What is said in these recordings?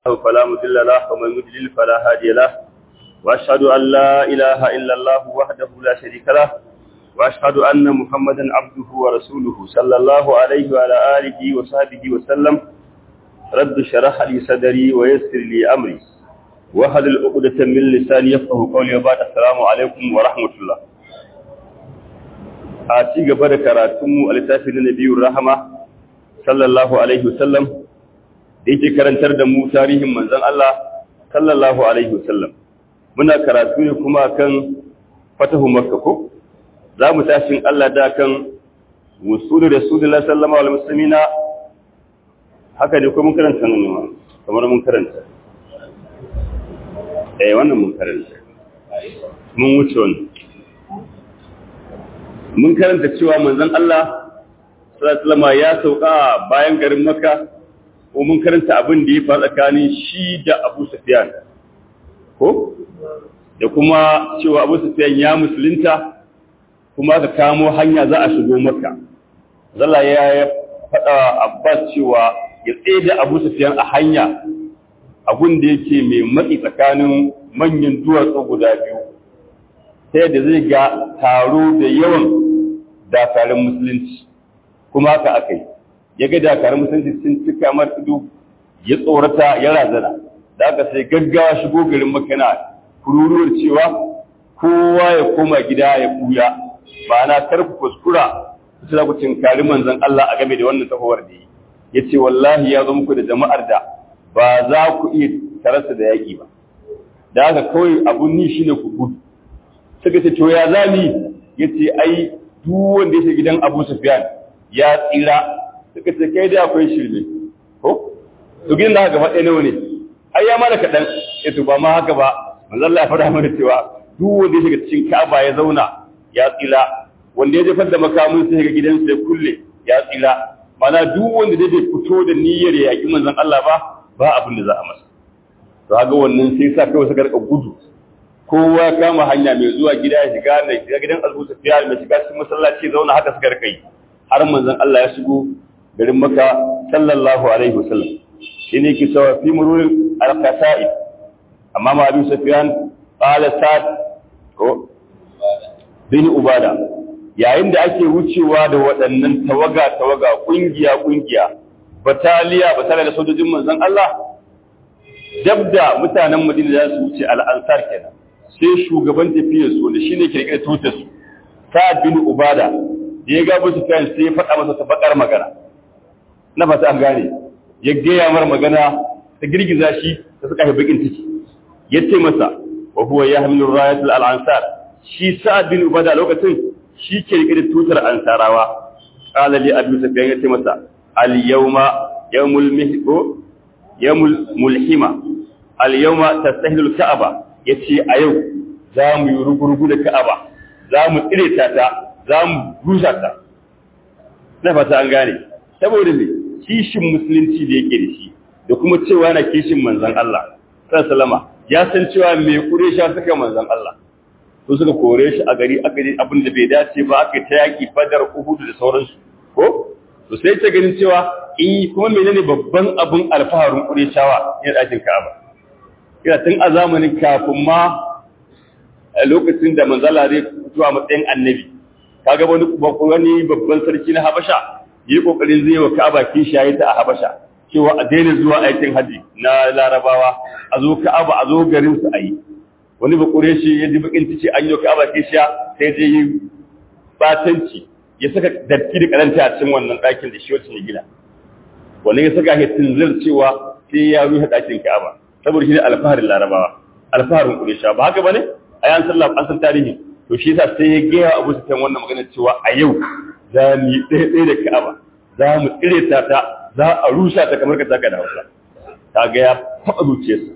فلا مضل له ومن يضلل فلا هادي له واشهد ان لا اله الا الله وحده لا شريك له واشهد ان محمدا عبده ورسوله صلى الله عليه وعلى اله وصحبه وسلم رب شرح لي صدري ويسر لي امري واحلل عقدة من لساني يفقهوا قولي وبعد السلام عليكم ورحمه الله a ci gaba da karatunmu a littafin na nabiyur rahama sallallahu alaihi wasallam da yake karantar da mu tarihin manzon Allah sallallahu alaihi wasallam muna karatu ne kuma kan fatahu makka ko za mu tashin Allah da kan wusulu rasulullahi sallallahu alaihi wasallama haka ne ko mun karanta nan ne kamar mun karanta eh wannan mun karanta mun wuce wannan mun karanta cewa manzon Allah sallallahu alaihi ya sauka bayan garin Makka ko mun karanta abin da ya faru tsakanin shi da Abu Sufyan ko da kuma cewa Abu Sufyan ya musulunta kuma ka kamo hanya za a shigo Makka zalla ya faɗa Abbas cewa ya tsaye da Abu Sufyan a hanya abun da yake mai matsi tsakanin manyan duwatsu guda biyu ta yadda zai ga taro da yawan dakarun musulunci kuma haka aka yi ya ga dakarun musulunci sun cika mar ido ya tsorata ya razana da aka sai gaggawa shigo garin makana kururuwar cewa kowa ya koma gida ya kuya ma'ana kar ku kuskura ku za ku tinkari manzon Allah a game da wannan tafawar da yi ya ce wallahi ya zo muku da jama'ar da ba za ku iya tarasa da yaƙi ba da haka kawai abun ni shine ku gudu suka ce to ya zami ya ce ai duk wanda yake gidan Abu Sufyan ya tsira suka ce kai da akwai shirme ko to gidan da gaba ɗaya nawa ne ai ya mana kaɗan ya to ba ma haka ba manzo Allah ya faɗa mana cewa duk wanda yake cikin Ka'aba ya zauna ya tsira wanda ya jefar da makamun sai ga gidansa ya kulle ya tsira mana duk wanda zai fito da niyyar ya yaƙi manzon Allah ba ba abin da za a masa to haka wannan sai sa kawai suka rika gudu kowa kama hanya mai zuwa gida ya shiga mai shiga gidan Abu Sufyan mai shiga cikin masallaci zauna haka suka rika yi har manzon Allah ya shigo garin Makka sallallahu alaihi wasallam shine yake cewa fi mururin al-qasaid amma ma Abu Sufyan qala sa'd ko bin ubada yayin da ake wucewa da waɗannan tawaga tawaga kungiya kungiya bataliya bataliya da sojojin manzon Allah dabda mutanen Madina za su wuce al-ansar kenan sai shugaban tafiyar su da shine ke rike tutar su Sa'ad bin Ubada da ya ga Abu Sufyan sai ya faɗa masa ta bakar magana na fata an gane ya gaya mar magana ta girgiza shi ta suka bakin ciki ya ce masa wa huwa yahmilu rayat al-ansar shi Sa'ad bin Ubada lokacin shi ke rike da tutar ansarawa qala li Abu Sufyan ya ce masa al-yawma yawmul mihqo yawmul mulhima al-yawma tastahilu al-ka'aba ya ce a yau za mu yi rugurugu da ka'aba za mu tsire ta ta za mu rusa ta na fata an gane saboda ne kishin musulunci da yake da shi da kuma cewa na kishin manzan Allah salama ya san cewa me kuresha suka manzan Allah su suka kore shi a gari aka yi abin da bai dace ba aka ta yaki fadar uhudu da sauransu ko to sai ta ganin cewa in kuma menene babban abin alfaharin kureshawa ne ɗakin ka'aba kira tun a zamanin kafin ma a lokacin da manzala zai zuwa matsayin annabi kaga wani wani babban sarki na Habasha yi kokarin zai wa Ka'aba kishaye ta a Habasha cewa a daina zuwa aikin haji na Larabawa a zo Ka'aba a zo garin su ayi wani ba Quraishi ya ji bakin tice an yi Ka'aba kisha sai je yi batanci ya saka datti da karanta a cikin wannan ɗakin da shi wacce ne gina wannan ya saka hitin cewa sai ya rufe ɗakin Ka'aba saboda shi ne alfaharin larabawa alfaharin ƙurisha ba haka ba ne a yan sallah an san tarihi to shi yasa sai ya gaya abu su kan wannan magana cewa a yau za mu yi ɗaya ɗaya da ka'aba za mu tsire ta ta za a rusa ta kamar ka taka da hausa ta ga ya taɓa zuciyarsa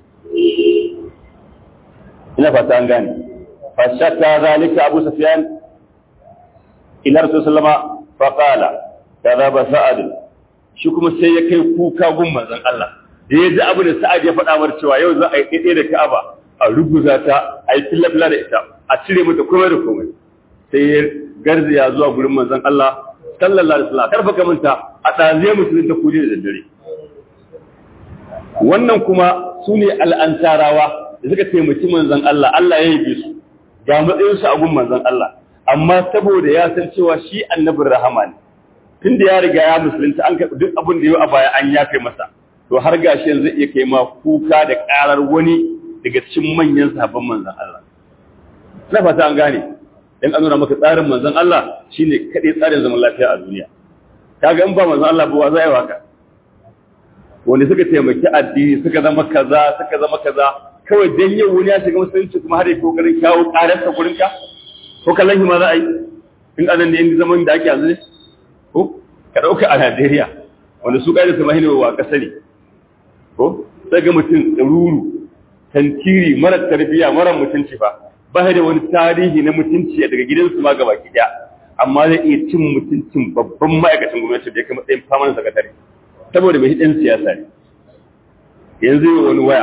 ina fata an gane fashata zalika abu sufyan ila rasul sallama fa qala kadaba sa'ad shi kuma sai ya kai kuka gun manzon Allah da ya ji abu da sa'ad ya faɗa mar cewa yau za a yi ɗaiɗai da ka'aba a ruguza ta a yi fillafila da ita a cire mata komai da komai sai ya garzaya zuwa gurin manzon Allah sallallahu alaihi wasallam karfa ka manta a ɗaziye musulun ta kuje da daddare wannan kuma su ne al'ansarawa da suka taimaki manzan Allah Allah ya yi su ga matsayinsu a gun manzan Allah amma saboda ya san cewa shi annabin rahama ne tun da ya riga ya musulunta an karɓi duk abin da yau a baya an yafe masa to har gashi yanzu iya kai ma kuka da ƙarar wani daga cikin manyan sahabban manzan Allah na fata an gane dan an nuna maka tsarin manzan Allah shine kaɗai tsarin zaman lafiya a duniya kaga in ba manzan Allah ba wa za yi waka wanda suka taimaki addini suka zama kaza suka zama kaza kawai dan yau wani ya shiga musulunci kuma har ya kokarin kawo ƙararsa gurinka ko kallon shi ma za a yi in anan ne in zaman da ake yanzu ne ko ka ɗauka a Najeriya wanda su ƙa'ida su mahina wa ƙasa ne ko sai ga mutum ɗaruru tantiri mara tarbiyya mara mutunci fa ba da wani tarihi na mutunci daga gidansu ma gaba ɗaya amma zai iya cin mutuncin babban ma'aikacin gwamnati da ya kai matsayin famanin sakatare saboda mai ɗan siyasa ne yanzu yi wani waya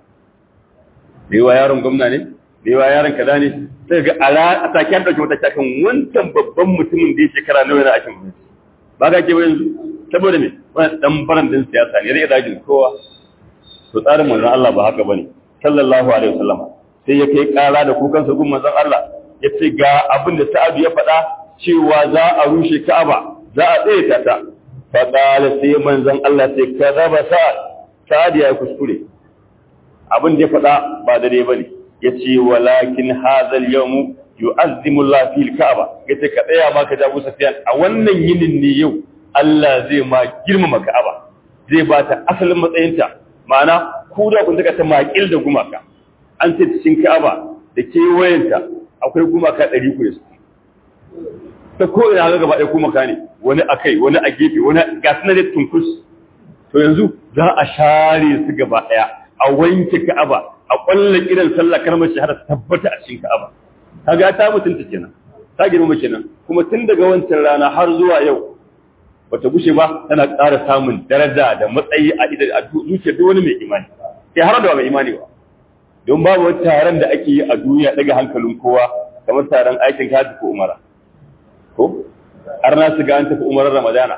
da yawa yaron gwamna ne da yawa yaron kaza ne sai ga a take an ɗauki wata cakan wancan babban mutumin da ya shekara nawa yana aikin gwamnati ba ka ke yanzu saboda me wani dan baran din siyasa ne zai dajin kowa to tsarin manzon Allah ba haka bane sallallahu alaihi wasallam sai ya kai kara da kukan sa gun manzon Allah ya ce ga abin da Sa'ad ya faɗa cewa za a rushe Ka'aba za a tsaye ta ta fa qala sai manzon Allah sai kadaba Sa'ad Sa'ad ya kuskure abin da ya faɗa ba dare bane yace walakin hadha al-yawm yu'azzimu Allah fil Ka'aba yace ka tsaya ma ka jago Sufyan a wannan yinin ne yau Allah zai ma girmama Ka'aba zai ba ta asalin matsayinta ma'ana ku da kun daga ta makil da gumaka an ce cikin Ka'aba da kewayenta akwai gumaka 100 ku yasu ta ko ina ga gaba ɗaya gumaka ne wani akai wani a gefe wani ga sunan da tunkus to yanzu za a share su gaba ɗaya a wanke Ka'aba a kwallon irin sallah kalmar shahada tabbata a cikin Ka'aba kaga ta mutunta kenan ta girma kenan kuma tun daga wancan rana har zuwa yau bata gushe ba tana ƙara samun daraja da matsayi a idan a zuciyar duk wani mai imani sai har da mai imani ba don babu wani taron da ake yi a duniya daga hankalin kowa kamar taron aikin hajji ko umara ko har na su ga an tafi umarar ramadana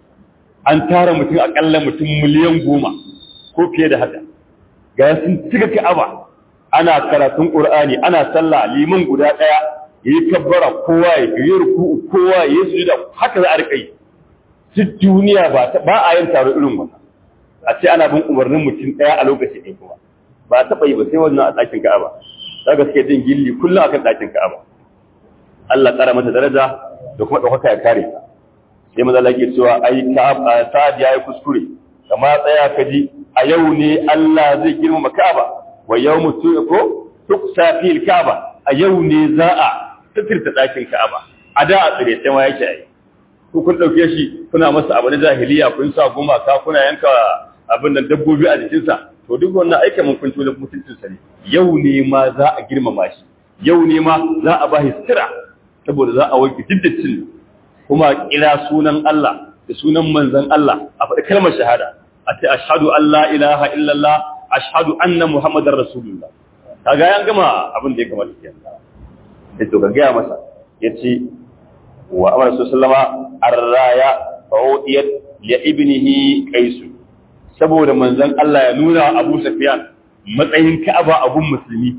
an tara mutum akalla mutum miliyan goma ko fiye da haka ga sun cika ka'aba ana karatun qur'ani ana sallah liman guda daya yayi kabbara kowa ya yi ruku'u kowa ya yi sujuda haka za a rika yi duk duniya ba ba a yin taro irin wannan a ce ana bin umarnin mutum daya a lokaci ɗaya kuma ba taɓa yi ba sai wannan a ɗakin Ka'aba daga suke jin gilli kullum akan ɗakin Ka'aba Allah tsara mata daraja da kuma ɗaukaka ya kare ta sai maza lake cewa ai Ka'aba Sa'ad yayi kuskure kama tsaya ka ji a yau ne Allah zai girmama Ka'aba wa yawmu ko tuksa fil Ka'aba a yau ne za a tafirta ɗakin Ka'aba a da a tsire sai ma yake ai ku kun dauke shi kuna masa abu na jahiliya kun sa gumaka kuna yanka abin nan dabbobi a jikinsa to duk wannan aika mun kun tula mutuncin sa ne yau ne ma za a girmama shi yau ne ma za a ba sira saboda za a wanke diddacin kuma kira sunan Allah da sunan manzon Allah a faɗi kalmar shahada a ce ashhadu an la ilaha illallah ashhadu anna muhammadar rasulullah kaga yan gama abin da ya kamata kenan sai to ga gaya masa yace wa amara sallama arraya fa udiyat li ibnihi qais saboda manzon Allah ya nuna Abu Sufyan matsayin Ka'aba abun musulmi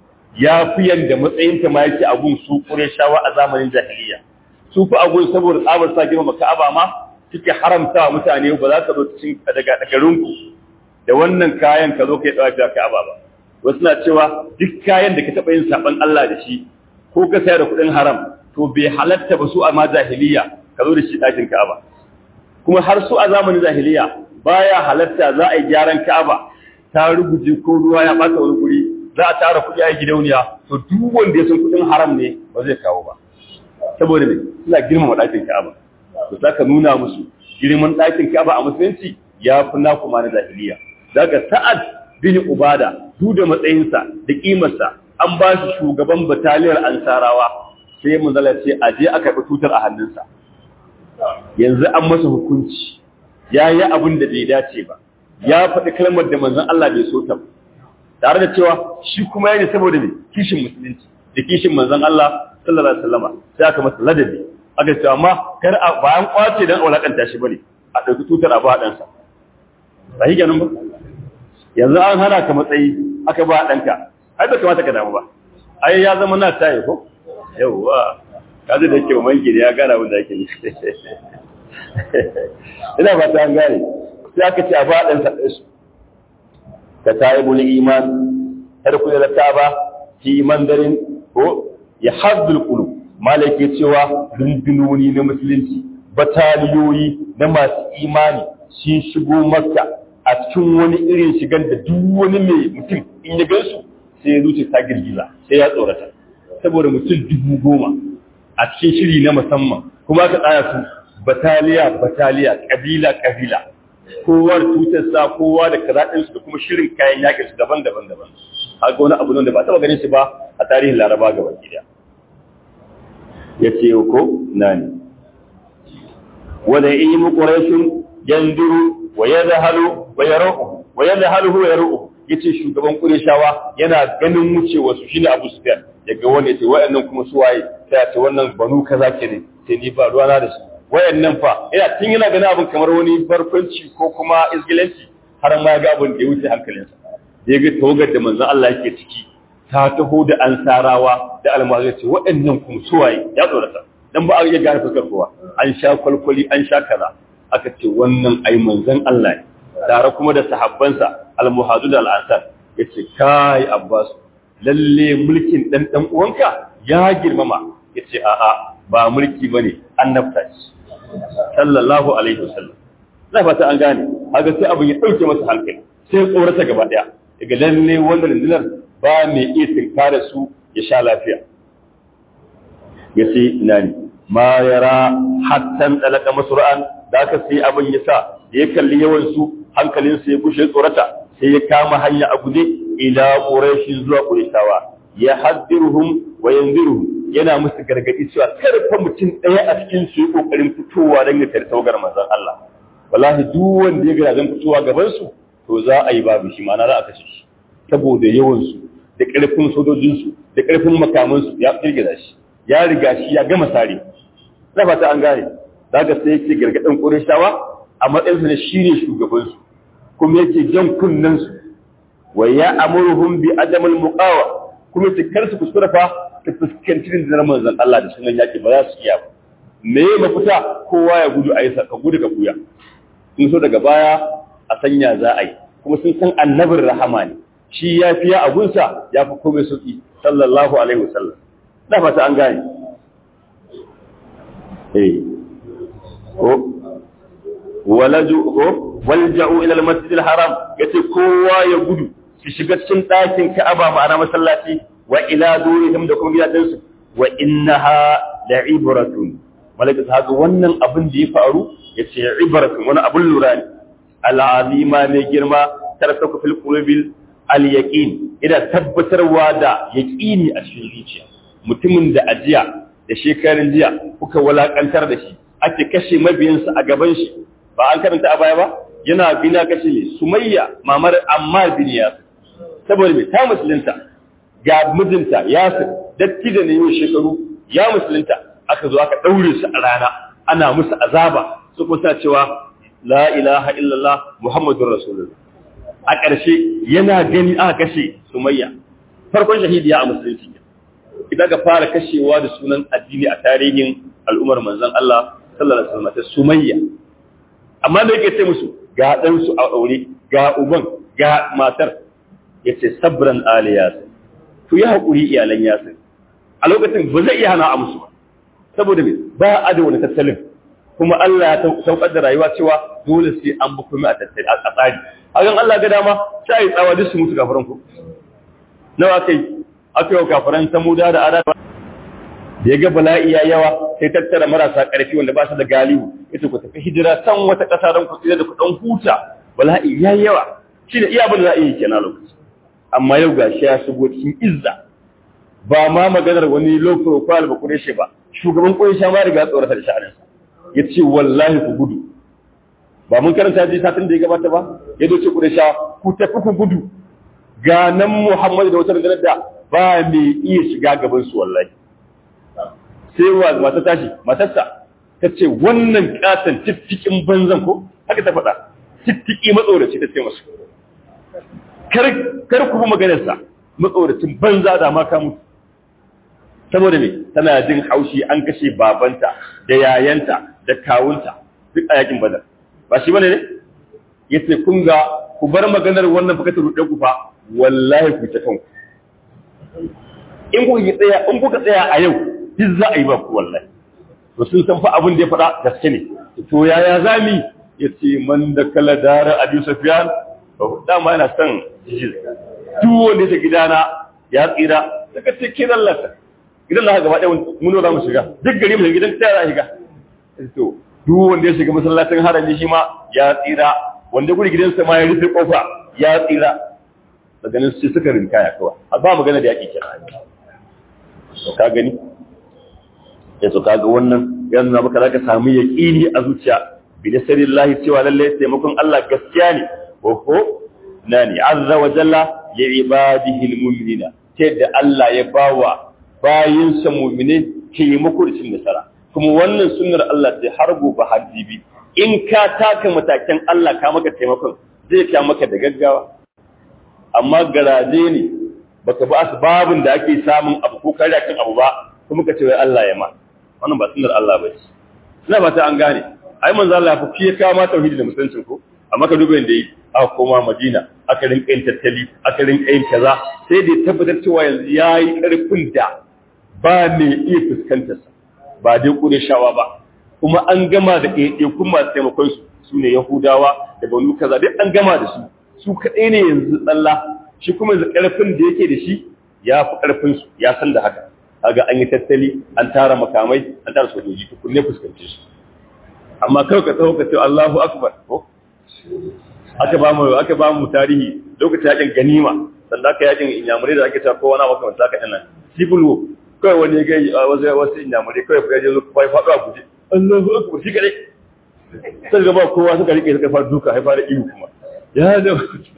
ya fi yanda matsayin ta ma yake abun su Qurayshawa a zamanin jahiliya su fa abun saboda tsabar sa girma Ka'aba ma suke haramta wa mutane ba za ka zo cikin daga garinku da wannan kayan ka zo kai dawa Ka'aba ba wasu na cewa duk kayan da ka taɓa yin saban Allah da shi ko ka sayar da kuɗin haram to bai halatta ba su a ma jahiliya ka zo da shi ɗakin Ka'aba kuma har su a zamanin jahiliya baya halatta za a yi gyaran Ka'aba ta ruguje ko ruwa ya ɓata wani guri za a tara kuɗi a gidauniya to duk wanda ya san kuɗin haram ne ba zai kawo ba saboda ne suna girmama ɗakin Ka'aba to za ka nuna musu girman ɗakin Ka'aba a musulunci ya fi naku ma na jahiliya daga Sa'ad bin Ubada duk da matsayinsa da kimarsa an ba shi shugaban bataliyar ansarawa sai mun zala ce a je aka karɓi tutar a hannunsa yanzu an masa hukunci ya yi abin da bai dace ba ya faɗi kalmar da manzon Allah bai so ta tare da cewa shi kuma ya ne saboda ne kishin musulunci da kishin manzon Allah sallallahu alaihi wasallam sai aka masa ladabi aka ce amma kar a bayan kwace dan aulakanta shi bane a ɗauki tutar a ba ɗansa ba shi kenan ba yanzu an hana ka matsayi aka ba ɗanka ai bai kamata ka damu ba ai ya zama na taye ko yawwa ka zai da ke manki da ya gana wanda ake yi ina ba ta gane sai aka ce a ba ɗansa ɗansu ka tayi buli iman har ku da ta ba fi mandarin ko ya haddul qulub malaka cewa rundunoni na musulunci bataliyoyi na masu imani sun shigo makka a cikin wani irin shigan da duk wani mai mutum in ya gansu sai ya zuce ta girgiza sai ya tsorata saboda mutum dubu goma a cikin shiri na musamman kuma ka tsaya su bataliya bataliya kabila kabila kowa da tutarsa kowa da kazaɗinsu da kuma shirin kayan yakin su daban daban daban haka wani abu da ba taɓa ganin shi ba a tarihin laraba ga baki daya ya ce ko nani wanda yi mu ƙurashin yanduru wa ya zahalu wa ya ra'u wa ya zahalu wa ya ra'u ya ce shugaban ƙureshawa yana ganin wucewa su shine abu sufyan ya ga wani ya ce wa'annan kuma su waye sai ya ce wannan banu kaza ke ne sai ni ba ruwana da su wayannan fa ina tun yana ganin abin kamar wani barkwanci ko kuma izgilanci har ma ga abin da ya wuce hankalinsa ya ga tawagar da manzon Allah yake ciki ta taho da ansarawa da almazai ce waɗannan kuma suwaye ya tsorata dan ba a iya gane fuskar kowa an sha kwalkwali an sha kaza aka ce wannan ai manzon Allah ne tare kuma da sahabbansa almuhadu da al'ansar yace kai abbas lalle mulkin dan dan uwanka ya girmama yace a'a ba mulki bane annabta ce sallallahu alaihi wasallam zai fata an gane haka sai abin ya dauke masa hankali sai tsorata gaba daya daga lalle wannan rundunar ba mai iya tinkara su ya sha lafiya ya ce nani ma yara hattan dalaka masra'an da aka sai abin ya sa da ya kalli yawan su hankalin sa ya kushe tsorata sai ya kama hanya a guje ila quraish zuwa qurayshawa ya haddiruhum wa yanziruhum yana musu gargadi cewa kar fa mutum ɗaya a cikin su yi kokarin fitowa don ya tare tawagar manzon Allah wallahi duk wanda ya ga zan fitowa gaban su to za a yi babu shi ma'ana za a kashe shi saboda yawan su da ƙarfin sojojin su da ƙarfin makaman su ya firgiza shi ya riga shi ya gama sare na fata an gane zaka sai yake gargadin Qurayshawa a matsayin sa ne shine shugaban su kuma yake jan kunnen su wa ya amuruhum bi adamul muqawa kuma su kar su kuskura fa ta fuskanci rundunar manzon Allah da sunan yaƙi ba za su iya ba. Me ya mafita kowa ya gudu a yi ka gudu ka kuya. Sun so daga baya a sanya za a yi, kuma sun san annabin rahama ne. Shi ya fiya a gunsa ya fi komai sauƙi, sallallahu alaihi wasallam. Na fata an gane. Eh. Ko walaju ko walja'u ila al-masjid al-haram yace kowa ya gudu su shiga cikin ɗakin Ka'aba ma'ana masallaci wa ila durihim da kuma gidajensu wa innaha la ibratun malaka ta ga wannan abin da ya faru yace ibratun wani abin lura ne al'azima mai girma tarsaku fil qulubil al yaqin ida tabbatarwa da yaqini a cikin zuciya mutumin da ajiya da shekarun jiya kuka walakantar da shi ake kashe mabiyansa a gaban shi ba an karanta a baya ba yana bina kashe ne sumayya mamar ammar bin yasir saboda mai ta musulunta ga mijinta Yasir datti da ne yau shekaru ya musulunta aka zo aka daure su a rana ana musu azaba su kusa cewa la ilaha illallah muhammadur rasulullah a ƙarshe yana gani aka kashe sumayya farkon shahidiya a musulunci idan ka fara kashewa da sunan addini a tarihin al'ummar manzon Allah sallallahu alaihi wasallam sumayya amma da yake ce musu ga dan su a aure ga uban ga matar yace sabran aliyas to yi haƙuri iyalan yasir a lokacin ba zai iya hana a musu ba saboda me ba a da wani tattalin kuma Allah ya saukar da rayuwa cewa dole sai an bi kuma a tattali a tsari hakan Allah ga dama sai yi tsawa duk su mutu kafiran ku nawa kai aka yi kafiran samuda da ada da ya ga bala'i ya yawa sai tattara marasa ƙarfi wanda ba su da galihu ita ku tafi hijira can wata ƙasa don ku tsira da ku ɗan huta bala'i ya yawa shi da iya abin da za a yi kenan lokaci amma yau ga shi ya shigo cikin izza ba ma maganar wani low profile ba kureshe ba shugaban kureshe ma riga tsorata da sha'aninsa ya ce wallahi ku gudu ba mun karanta ji satin da ya gabata ba ya zo ce kureshe ku tafi ku gudu ga nan muhammadu da wata rundunar da ba mai iya shiga gaban su wallahi sai wa mata tashi matarsa ta ce wannan katon tiftikin banzan ko haka ta faɗa tiftiki matsoraci ta ce masu kar kar ku bi maganarsa matsoracin banza da ma ka mutu saboda me tana jin haushi an kashe babanta da yayanta da kawunta duk a yakin badar ba shi bane ne yace kun ga ku bar maganar wannan fa ka rude ku fa wallahi ku ta kanku in kuka tsaya in kuka tsaya a yau duk za a yi ba ku wallahi to sun san fa abin da ya faɗa gaske ne to yaya zami yace man da kala dara abi sufyan dama yana son jijil duk wanda ya gidana ya tsira daga cikin Allah gidan Allah gaba ɗaya mun za mu shiga duk gari mu gidan ta za shiga to duk wanda ya shiga masallacin harami shi ma ya tsira wanda guri gidansa ma ya rufe kofa ya tsira daga nan sai suka rinka ya kawa a ba magana da yake kira to ka gani ya to kaga wannan yanzu na maka zaka samu yaqini a zuciya bi nasarillahi cewa lalle taimakon Allah gaskiya ne oho nani azza wa jalla li ibadihi almu'minina ta da Allah ya bawa bayinsa mu'mine taimako da cin nasara kuma wannan sunnar Allah sai har gobe har jibi in ka taka matakan Allah ka maka taimakon zai ka maka da gaggawa amma garaje ne baka ba asbabun da ake samun abu ko kare kan abu ba kuma ka ce wai Allah ya ma wannan ba sunnar Allah ba ce ina ba ta an gane ai manzo Allah ya fi fiye kawo ma tauhidi da musulunci ko amma ka duba yanda yi aka koma Madina aka rinka yin tattali aka rinka yin kaza sai da tabbatar cewa yanzu yayi karfin da ba ne iya fuskantar sa ba dai kure shawa ba kuma an gama da ɗaiɗaikun masu taimakon su su ne Yahudawa da banu kaza duk an gama da su su kaɗai ne yanzu tsalla shi kuma yanzu ƙarfin da yake da shi ya fi ƙarfin su ya san da haka kaga an yi tattali an tara makamai an tara sojoji to kunne fuskance su amma kawai ka tsawo ka ce Allahu akbar ko aka ba mu aka ba mu tarihi lokacin yakin ganima sannan aka yakin inyamurai da ake cewa kowa na makamanta ka ɗana civil war kawai wani ya gai wasu wasu inyamurai kawai ya je zo bai faɗo a guje Allahu akbar shi kadai sai gaba kowa suka rike suka fara duka haifa da iyo kuma ya da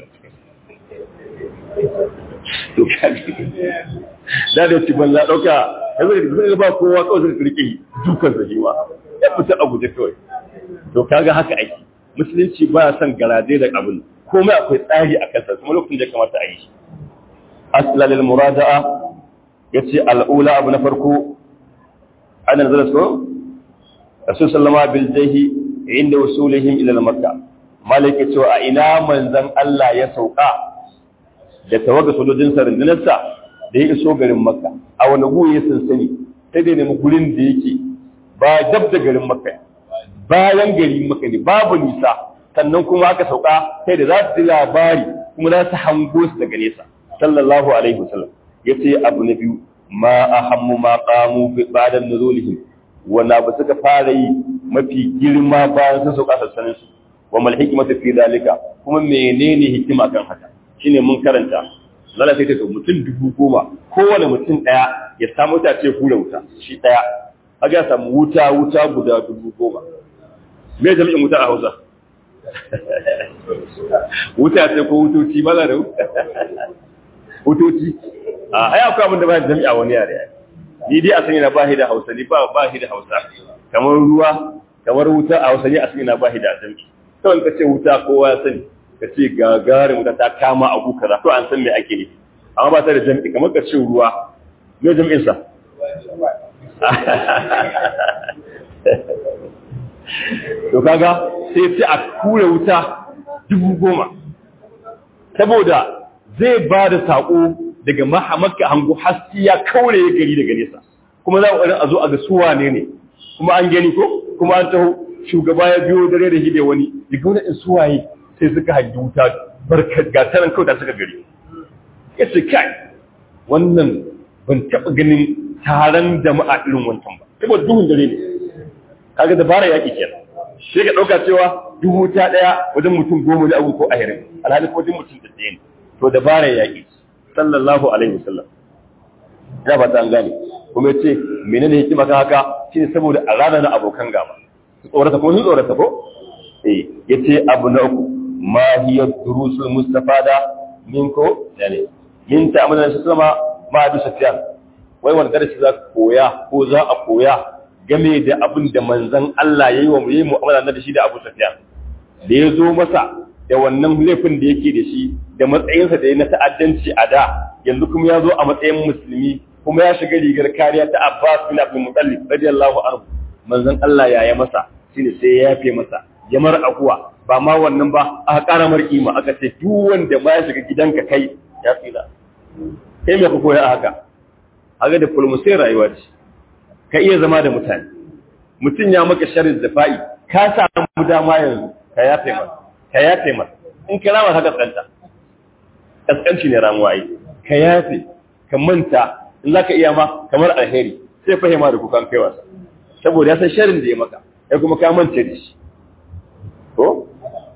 to kaji da da ci banza dauka yanzu da ba kowa kawai suka rike dukan sa shi ma ya fita a guje kawai to kaga haka ake musulunci ba ya son garaje da abin komai akwai tsari a kansa kuma lokacin da kamata a yi shi asla lil murada'a yace al'ula abu na farko an nazara so rasul sallama bil jahi inda wasulihim ila makka malaka cewa a ina manzon Allah ya sauka da tawaga sojojin sarindinarsa da ya iso garin makka a wani gu ya sansani sai dai nemi gurin da yake ba dab da garin makka bayan gari makka ne babu nisa sannan kuma aka sauka sai da za su ji labari kuma za su hango su daga nesa sallallahu alaihi wasallam yace abu na biyu ma ahammu ma qamu bi ba'da nuzulihim wanda ba suka fara yi mafi girma bayan sun sauka sassanin su wa mal hikmatu fi dalika kuma menene hikima kan haka shine mun karanta lalla sai ta mutum dubu goma kowane mutum daya ya samu ta ce hura wuta shi daya kaga ya samu wuta wuta guda dubu goma me jami'in wuta a Hausa wuta ce ko wutoci ba da wutoci a ai akwai abin da ba jami'a wani yare ni dai a sani na bahi da Hausa ni ba bahi da Hausa kamar ruwa kamar wuta a Hausa ni a sani na bahi da jami'i kawai ka ce wuta kowa ya sani ka ce gagarin wuta ta kama abu kaza to an san me ake nufi amma ba ta da jami'i kamar ka ce ruwa me jami'in sa to kaga sai sai a kure wuta dubu goma saboda zai ba da saƙo daga mahamaka hango haski ya kaure ya gari daga nesa kuma za a a zo a ga suwa ne ne kuma an gani ko kuma an taho shugaba ya biyo dare da hide wani daga wani suwaye sai suka hangi wuta barkat ga taran kawai suka gari ya ce kai wannan ban taɓa ganin taron jama'a irin wancan ba saboda duhun dare ne kaga dabara yaƙi kenan sai ka ɗauka cewa dubu ta ɗaya wajen mutum goma ne abu ko ahirin alhali ko wajen mutum da ɗaya ne to dabara yaƙi sallallahu alaihi wasallam ina ba ta an gane kuma yace menene hikima kan haka shine saboda a ranar na abokan gaba su tsorata ko sun tsorata ko eh yace abu na uku ma hiya durusul mustafada min ko yani min ta'amuna shi sama ma Abu Sufyan wai wani darasi za ka koya ko za a koya game da abin da manzon Allah yayi wa yayi mu'amala da shi da Abu Sufyan da ya zo masa da wannan laifin da yake da shi da matsayinsa da ya na ta'addanci a da yanzu kuma ya zo a matsayin musulmi kuma ya shiga rigar kariya ta Abbas bin Abdul Muttalib radiyallahu anhu manzon Allah ya yi masa shine sai ya yafe masa ya mar akuwa ba ma wannan ba aka ƙara mar kima aka ce duk wanda ma ya shiga gidanka kai ya tsira kai me ka koya a haka haka da fulmusai rayuwa ce ka iya zama da mutane mutum ya maka sharrin zafa'i ka samu dama yanzu ka yafe masa ka yafe masa in ka rama haka tsanta kaskanci ne ramuwa ai ka yafe ka manta in zaka iya ma kamar alheri sai fahima da kukan kai wasa saboda ya san sharrin da ya maka ya kuma ka manta da shi ko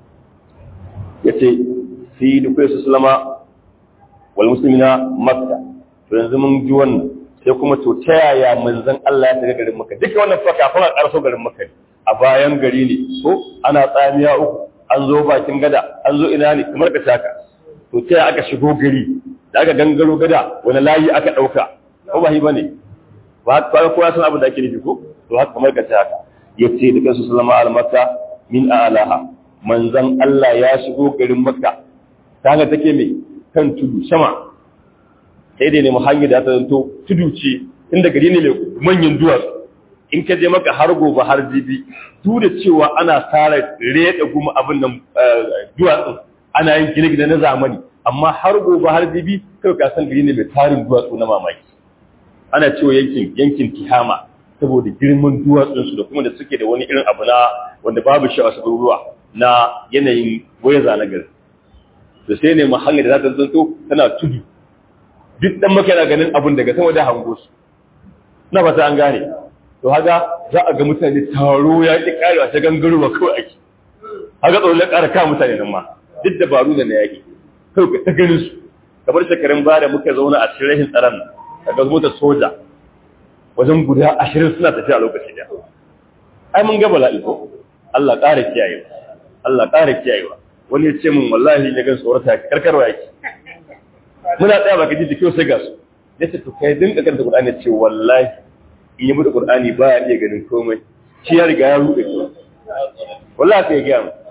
yace fi dukai su salama wal muslimina makka to yanzu mun ji wannan sai kuma to ta yaya manzon Allah ya shiga garin makka duka wannan fa kafin a karso garin makka a bayan gari ne ko ana tsamiya uku an zo bakin gada an zo ina ne kamar ka saka to ta yaya aka shigo gari da aka gangaro gada wani layi aka dauka ko ba hi bane ba ba ko ya san abin da ake nufi ko to haka kamar ka saka yace da kansu sallama al makka min a'laha manzon Allah ya shigo garin makka kaga take mai kan tudu sama sai dai ne hanyar da ta zanto tudu ce inda gari ne mai manyan duwatsu in ka je maka har gobe har jibi duk da cewa ana tsara reda guma abin nan duwatsun ana yin gine-gine na zamani amma har gobe har jibi kai ka san gari ne mai tarin duwatsu na mamaki ana cewa yankin yankin tihama saboda girman duwatsunsu da kuma da suke da wani irin abu na wanda babu shi a wasu garuruwa na yanayin waya na gari da sai ne mahallin da za ta zanto tana tudu duk dan maka yana ganin abun daga sama da hango su na fata an gane to haka za a ga mutane taro ya ki karewa ta gangarowa kawai ake haka tsoron ya kara kawo mutane nan ma duk dabaru da na yaki kawai ta ganin su kamar shekarun baya da muka zauna a cikin rahin tsaron daga mota soja wajen guda ashirin suna tafiya a lokaci da ai mun ga bala'i ko Allah ƙara kiyayewa Allah ƙara kiyayewa wani ya ce min wallahi ya gan tsorata karkarwa yake muna tsaya baka ji da kyau sai ga su ya ce to kai dinka karanta Qur'ani ce wallahi in yi mutu Qur'ani ba ya iya ganin komai shi ya riga ya ruɗe ko wallahi sai ya ga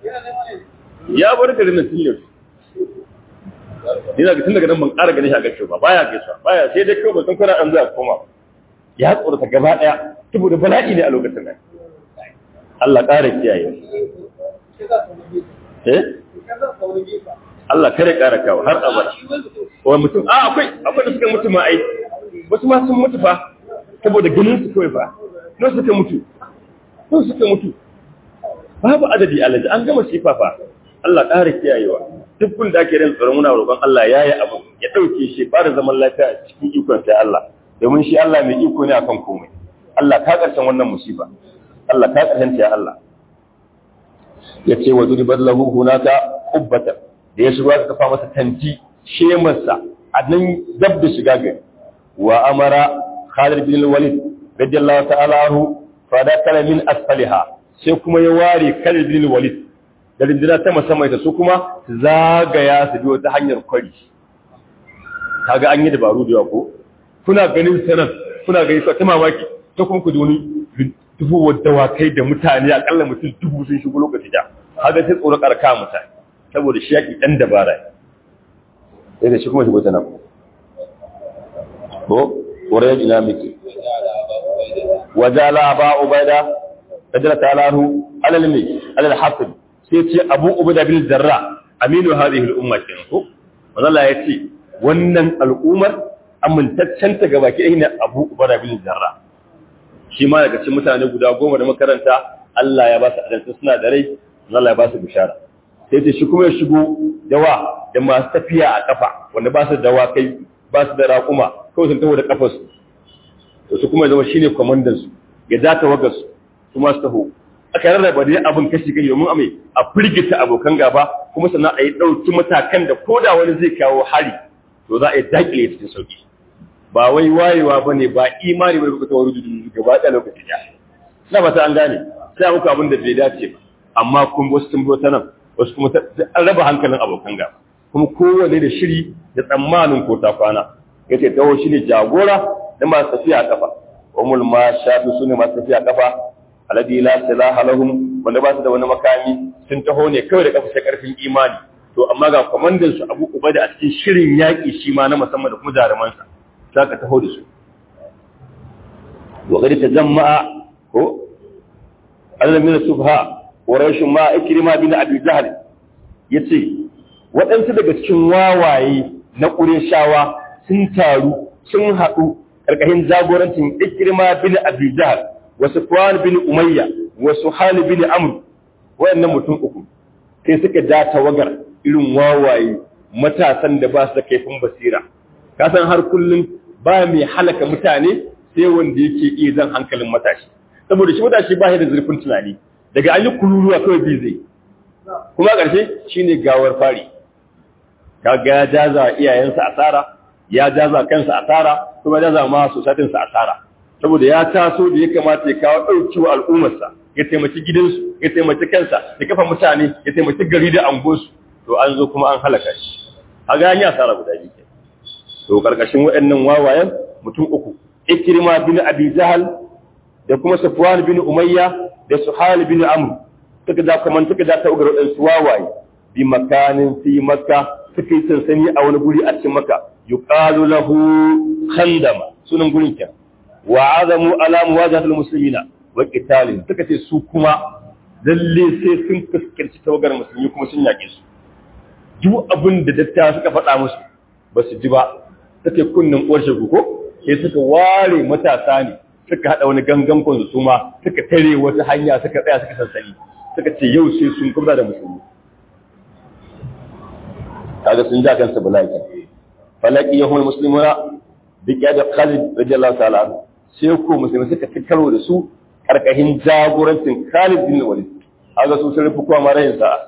ya bar garin nan tun yau Ina ga tun daga nan ban ƙara ganin shi a gaishe ba baya gaishe baya sai dai kawai ban san kana an za koma ya tsorata gaba ɗaya saboda bala'i ne a lokacin nan Allah ƙara kiyaye eh Allah kare ƙara kawo har abada wani mutum a akwai akwai da suka mutu ma ai wasu ma sun mutu fa saboda ganin su kawai fa don suka mutu don suka mutu babu adadi alaji an gama sifa fa Allah ƙara kiyayewa duk kun da ake rin tsoron muna roƙon Allah ya yi abu ya ɗauke shi fara zaman lafiya cikin ikon sai Allah domin shi Allah mai iko ne akan komai Allah ka ƙarshen wannan musiba Allah ka ƙarshen ta ya Allah ya ce wa duribar lahu hunaka kubbata da ya shigo aka kafa masa tanti shemarsa a nan dab da shiga gari wa amara Khalid bin Walid radiyallahu ta'ala anhu fa da kala min asfaliha sai kuma ya ware Khalid bin Walid da rindina ta musamman da su kuma zagaya su biyo ta hanyar kwari kaga an yi dabaru da yawa ko kuna ganin sanan kuna gani ta mamaki ta kuma ku wani dubu dawakai da mutane akalla mutum dubu sun shigo lokaci da kaga sai tsoro karka mutane saboda shi yaki dan dabara sai da shi kuma shigo ta nan ko wurin ina miki wajala ba ubaida kadara ta'alahu alal mi alal hasib sai ce abu ubaida bil zarra aminu hadhihi al umma kin ko wallahi ya ce wannan al'ummar amintaccen ta gaba ke ne abu ubaida bil zarra shi ma daga cikin mutane guda goma da makaranta Allah ya ba su adalci suna da rai Allah ya ba su bishara sai ta shi kuma ya shigo dawa da masu tafiya a kafa wanda ba su dawa kai ba su da raƙuma kawai sun taho da kafarsu to su kuma ya zama shine kwamandan su ya za ta wagar su su masu taho aka rarraba da abin kashi kai domin amai a firgita abokan gaba kuma sannan a yi ɗauki matakan da ko da wani zai kawo hari to za a yi daƙile cikin sauki ba wai wayewa ba ne ba imani ba kuka tawaru dudu gaba ɗaya lokaci ya na ba ta an gane sai muku abin da bai dace ba amma kun wasu sun ta nan wasu kuma an raba hankalin abokan gaba kuma kowane da shiri da tsammanin ko ta kwana ya ce tawo shi ne jagora da masu tafiya kafa umul ma shafi su ne masu tafiya kafa alladhi la silaha lahum wanda ba su da wani makami sun taho ne kawai da kafa karfin imani to amma ga kwamandan su Abu Ubaida a cikin shirin yaki shi ma na musamman da kuma jaruman sa zaka taho da su wa gari ta jama'a ko Allah min subha quraish ma ikrima bin abi jahl yace waɗansu daga cikin wawaye na ƙureshawa sun taru sun haɗu ƙarƙashin jagorancin ikrima bin abi jahl wa sufwan bin umayya wa suhal bin amr wayannan mutum uku sai suka ja tawagar irin wawaye matasan da ba su da kaifin basira ka san har kullum ba mai halaka mutane sai wanda yake iya zan hankalin matashi saboda shi matashi ba shi da zurfin tunani daga an yi kururuwa kawai bi zai kuma ƙarshe shine gawar fari kaga ya jaza iyayensa asara ya jaza kansa asara kuma ya jaza ma sosatinsa asara saboda ya taso da ya kamata ya kawo ɗauki wa al'ummarsa ya taimaki gidansu ya taimaki kansa ya kafa mutane ya taimaki gari da angosu to an zo kuma an halaka shi a ga ya asara guda biyu to karkashin waɗannan wawayen mutum uku ikrima bin abi jahal da kuma safwan bin umayya da suhal bin amr suka da kaman suka da ta ugar waɗansu wawaye bi makanin fi makka suka yi sansani a wani guri a cikin makka yuqalu lahu khandama sunan gurin kenan wa azamu ala muwajahatul muslimina wa qitalin suka ce su kuma lalle sai sun fuskanci tawagar musulmi kuma sun yake su duk abin da dattawa suka faɗa musu ba su ji ba suke kunnin uwar shagu ko sai suka ware matasa ne suka haɗa wani gangan kwanzu su ma suka tare wata hanya suka tsaya suka sansani suka ce yau sai sun kubra da musulmi kaga sun ja kansu bala'i falaki yahul muslimuna duk ya da Khalid radiyallahu ta'ala anhu sai ko musulmi suka ci karo da su karkashin jagorancin Khalid bin Walid kaga su sun rufe kowa ma rayin sa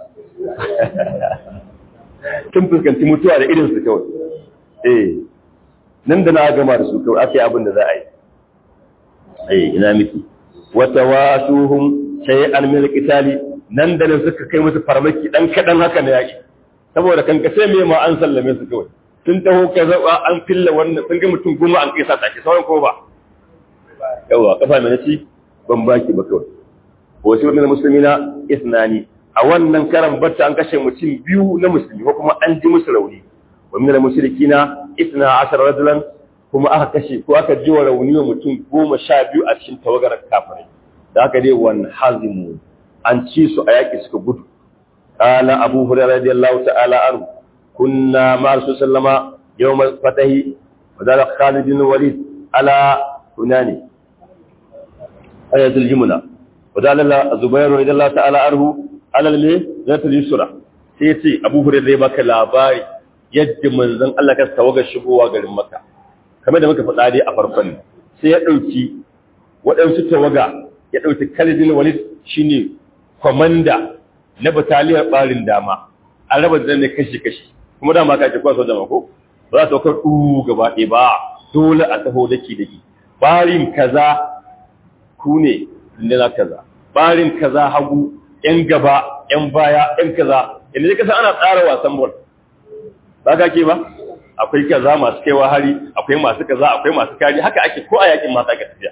tun fuskanci mutuwa da irin su kawai eh nan da na gama da su kawai aka yi abin da za a yi eh ina miki wata wasuhum shay'an min qitali nan da nan suka kai musu farmaki dan kadan haka na yaki saboda kan kace me ma an sallame su kawai sun taho ka zaba an filla wannan sun ga mutum goma an kisa take sauran ko ba yawa kafa mai naci ban baki ba kawai wasu wannan musulmina isnani a wannan karan batta an kashe mutum biyu na musulmi ko kuma an ji musu rauni wa min al-mushrikina isna ashara rajulan kuma aka kashe ko aka ji wa rauni wa mutum goma sha biyu a cikin tawagar kafirai da aka dai wan hazimu an ci su a yaki suka gudu qala abu hurairah radiyallahu ta'ala anhu kunna ma rasul sallama yawm fatahi wa dala khalid bin walid ala hunani ayatul jumla wa dala zubair radiyallahu ta'ala anhu ala ne zatul yusra sai ce abu hurairah ya baka labari yadda manzon Allah ka tawaga shigowa garin Makka kamar da muka faɗa dai a farkon sai ya ɗauki waɗansu tawaga ya ɗauki Khalid bin Walid shine komanda na bataliyar ɓarin dama an raba da ne kashi kashi kuma dama ka ce kwaso dama ko ba za ta kar du gaba ɗaya ba dole a taho daki daki ɓarin kaza ku ne na kaza ɓarin kaza hagu yan gaba yan baya yan kaza yanzu ka san ana tsara wasan bol ba ka ke ba akwai kaza masu kaiwa hari akwai masu kaza akwai masu kari haka ake ko a yakin masu aka tafiya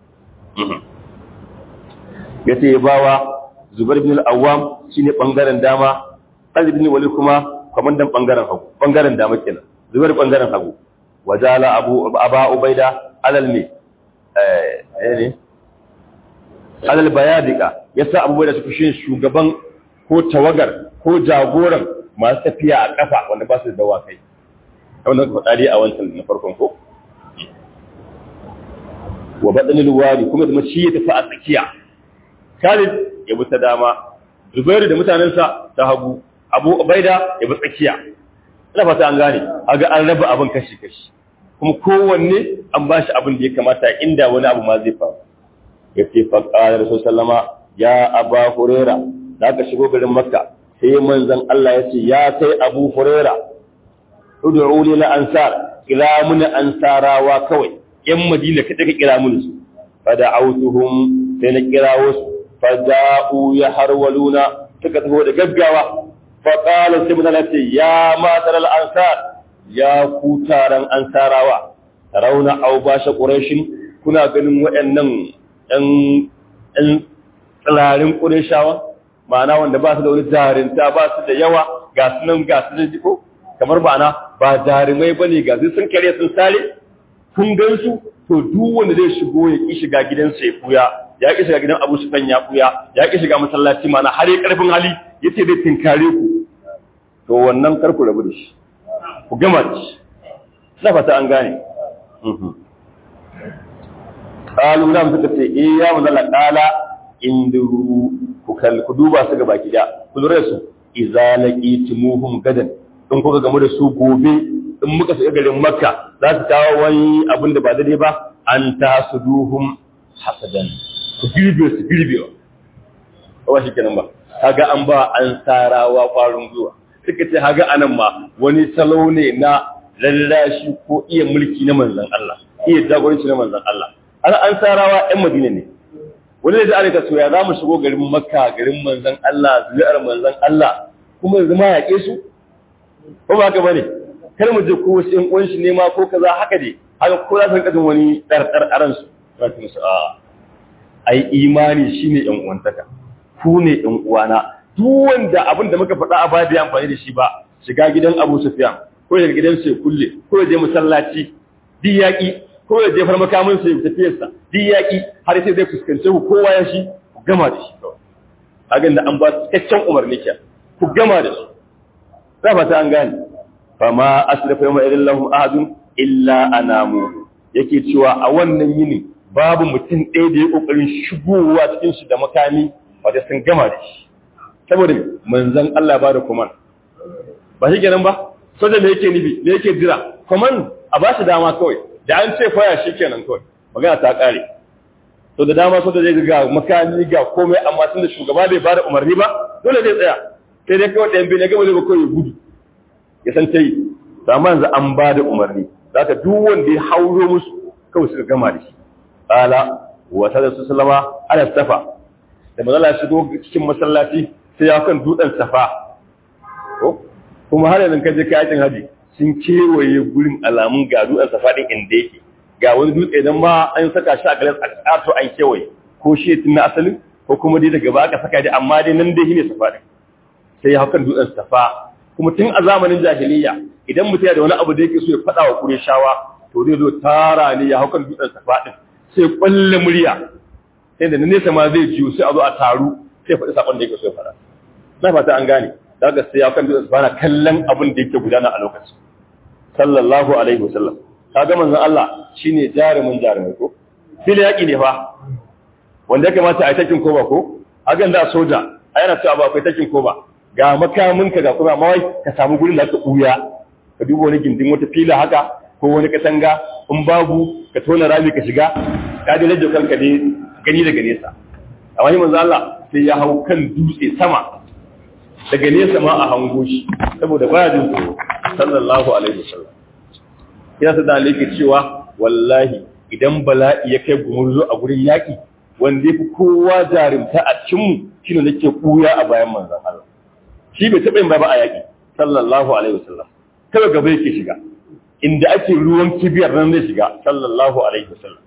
ya ce bawa zubar bin al'awam shi ne ɓangaren dama ɗan bin wali kuma kwamandan ɓangaren hagu ɓangaren dama kenan zubar ɓangaren hagu wajala abu aba ubaida alal ne ne alal bayadika ya sa abubuwa da su shi shugaban ko tawagar ko jagoran masu tafiya a ƙafa wanda ba su da dawakai wanda ka faɗa dai a wancan na farkon ko wa baɗanin wari kuma da shi ya tafi a tsakiya Khalid ya bi ta dama Zubairu da mutanensa ta hagu Abu Ubaida ya bi tsakiya ina fata an gane aga an raba abin kashi kashi kuma kowanne an ba shi abin da ya kamata inda wani abu ma zai faru ya ce fa qala rasul sallama ya aba huraira da aka shigo garin makka sai manzon Allah ya ce ya kai abu huraira ud'u lil ansar kira mun ansarawa kawai yan madina kada ka kira mun su fada autuhum sai na kirawo su fada'u ya harwaluna suka taho da gaggawa fa qala sai mun ce ya matar al ansar ya ku taran ansarawa rauna au basha quraishin kuna ganin waɗannan ɗan ɗan tsirarin ƙureshawa ma'ana wanda ba su da wani jarinta ba su da yawa ga su nan ga su da jiko kamar ma'ana ba jarumai ba ne ga su sun kare sun sare kun gan su to duk wanda zai shigo ya ki shiga gidansa ya kuya ya ki shiga gidan abu sufan ya kuya ya ki shiga masallaci ma'ana har ya karfin hali ya ce zai tinkare ku to wannan kar ku rabu da shi ku gama da shi na fata an gane qalu nam suka ce eh ya manzala qala induru ku kal ku duba su ga baki da ku lura su idza laqitumuhum gadan in kuka gamu da su gobe in muka shiga garin makka za su kawo wani abin da ba daidai ba an tasuduhum hasadan ku girbe su girbewa ba shi kenan ba kaga an ba an sarawa kwarin zuwa suka ce haga anan ma wani salo ne na lallashi ko iya mulki na manzon Allah iya jagoranci na manzon Allah an an sarawa ƴan Madina ne wani da aka so ya za mu shigo garin Makka garin manzon Allah zuri'ar manzon Allah kuma yanzu ma yaƙe su ko ba haka bane kar mu je ko wasu ƴan uwan shi ne ma ko kaza haka dai haka ko za su rinka jin wani ɗarɗar aran su za su musu a ai imani shine ƴan uwantaka ku ne ƴan uwana duk wanda abin da muka faɗa a baya bai amfani da shi ba shiga gidan Abu Sufyan ko ya gidan sai kulle ko ya je masallaci duk yaƙi ko ya je farmakamin sai tafiyarsa duk yaƙi har sai zai fuskance ku kowa ya shi ku gama da shi kawai hagan da an ba cikakken umarni ke ku gama da shi za fata an gane fa ma asrafa yawma idin lahum ahadun illa anamu yake cewa a wannan yini babu mutum ɗaya da ya kokarin shigowa cikin shi da makami wanda sun gama da shi saboda manzon Allah ba da kuma ba shi kenan ba soja me yake nufi me yake jira command a ba shi dama kawai da an ce faya shi kenan kawai magana ta kare to da dama soja zai ga makami ga komai amma tunda shugaba bai bada umarni ba dole zai tsaya sai dai kawai ɗayan bai na gaba zai ba kawai gudu ya san ta yi to amma yanzu an bada umarni zaka duk wanda ya hauro musu kawai suka gama da shi qala wa sallallahu sallama ala safa da manzala ya shigo cikin masallaci sai ya kan dutsen safa kuma har yanzu kaje kayan haji sun kewaye gurin alamun ga dutsen safa din inda yake ga wani dutse dan ma an saka shi a galan a to an kewaye ko shi tun na asalin ko kuma dai daga ba aka saka dai amma dai nan dai shine safa din sai ya hakan dutsen safa kuma tun a zamanin jahiliya idan mutum ya da wani abu da yake so ya faɗa wa Qurayshawa to zai zo tara ne ya hakan dutsen safa din sai kwalle murya sai da nesa ma zai jiyo sai a zo a taru sai faɗi sakon da yake so ya faɗa na fata an gane daga sai ya kan dutsen safa na kallon abin da yake gudana a lokacin sallallahu alaihi wasallam kaga manzon Allah shine jarumin jarumai ko fili yaki ne fa wanda ya kamata a yi takin koba ko hagan da soja a yana cewa ba akwai takin koba ga makaminka ga kuma mawai ka samu gurin da ka ɓuya ka duba wani gindin wata fila haka ko wani katanga in babu ka tona rami ka shiga ka dai rage kanka ne gani daga nesa a wani manzo Allah sai ya hau kan dutse sama daga nesa ma a hango shi saboda baya jin tsoro sallallahu alaihi wasallam ya sa da alike cewa wallahi idan bala'i ya kai gumurzo a gurin yaki wanda ya fi kowa jarumta a cikinmu shi ne nake ɓuya a bayan manzan Allah shi bai taɓa yin ba a yaƙi sallallahu alaihi wasallam kawai gaba yake shiga inda ake ruwan kibiyar nan zai shiga sallallahu alaihi wasallam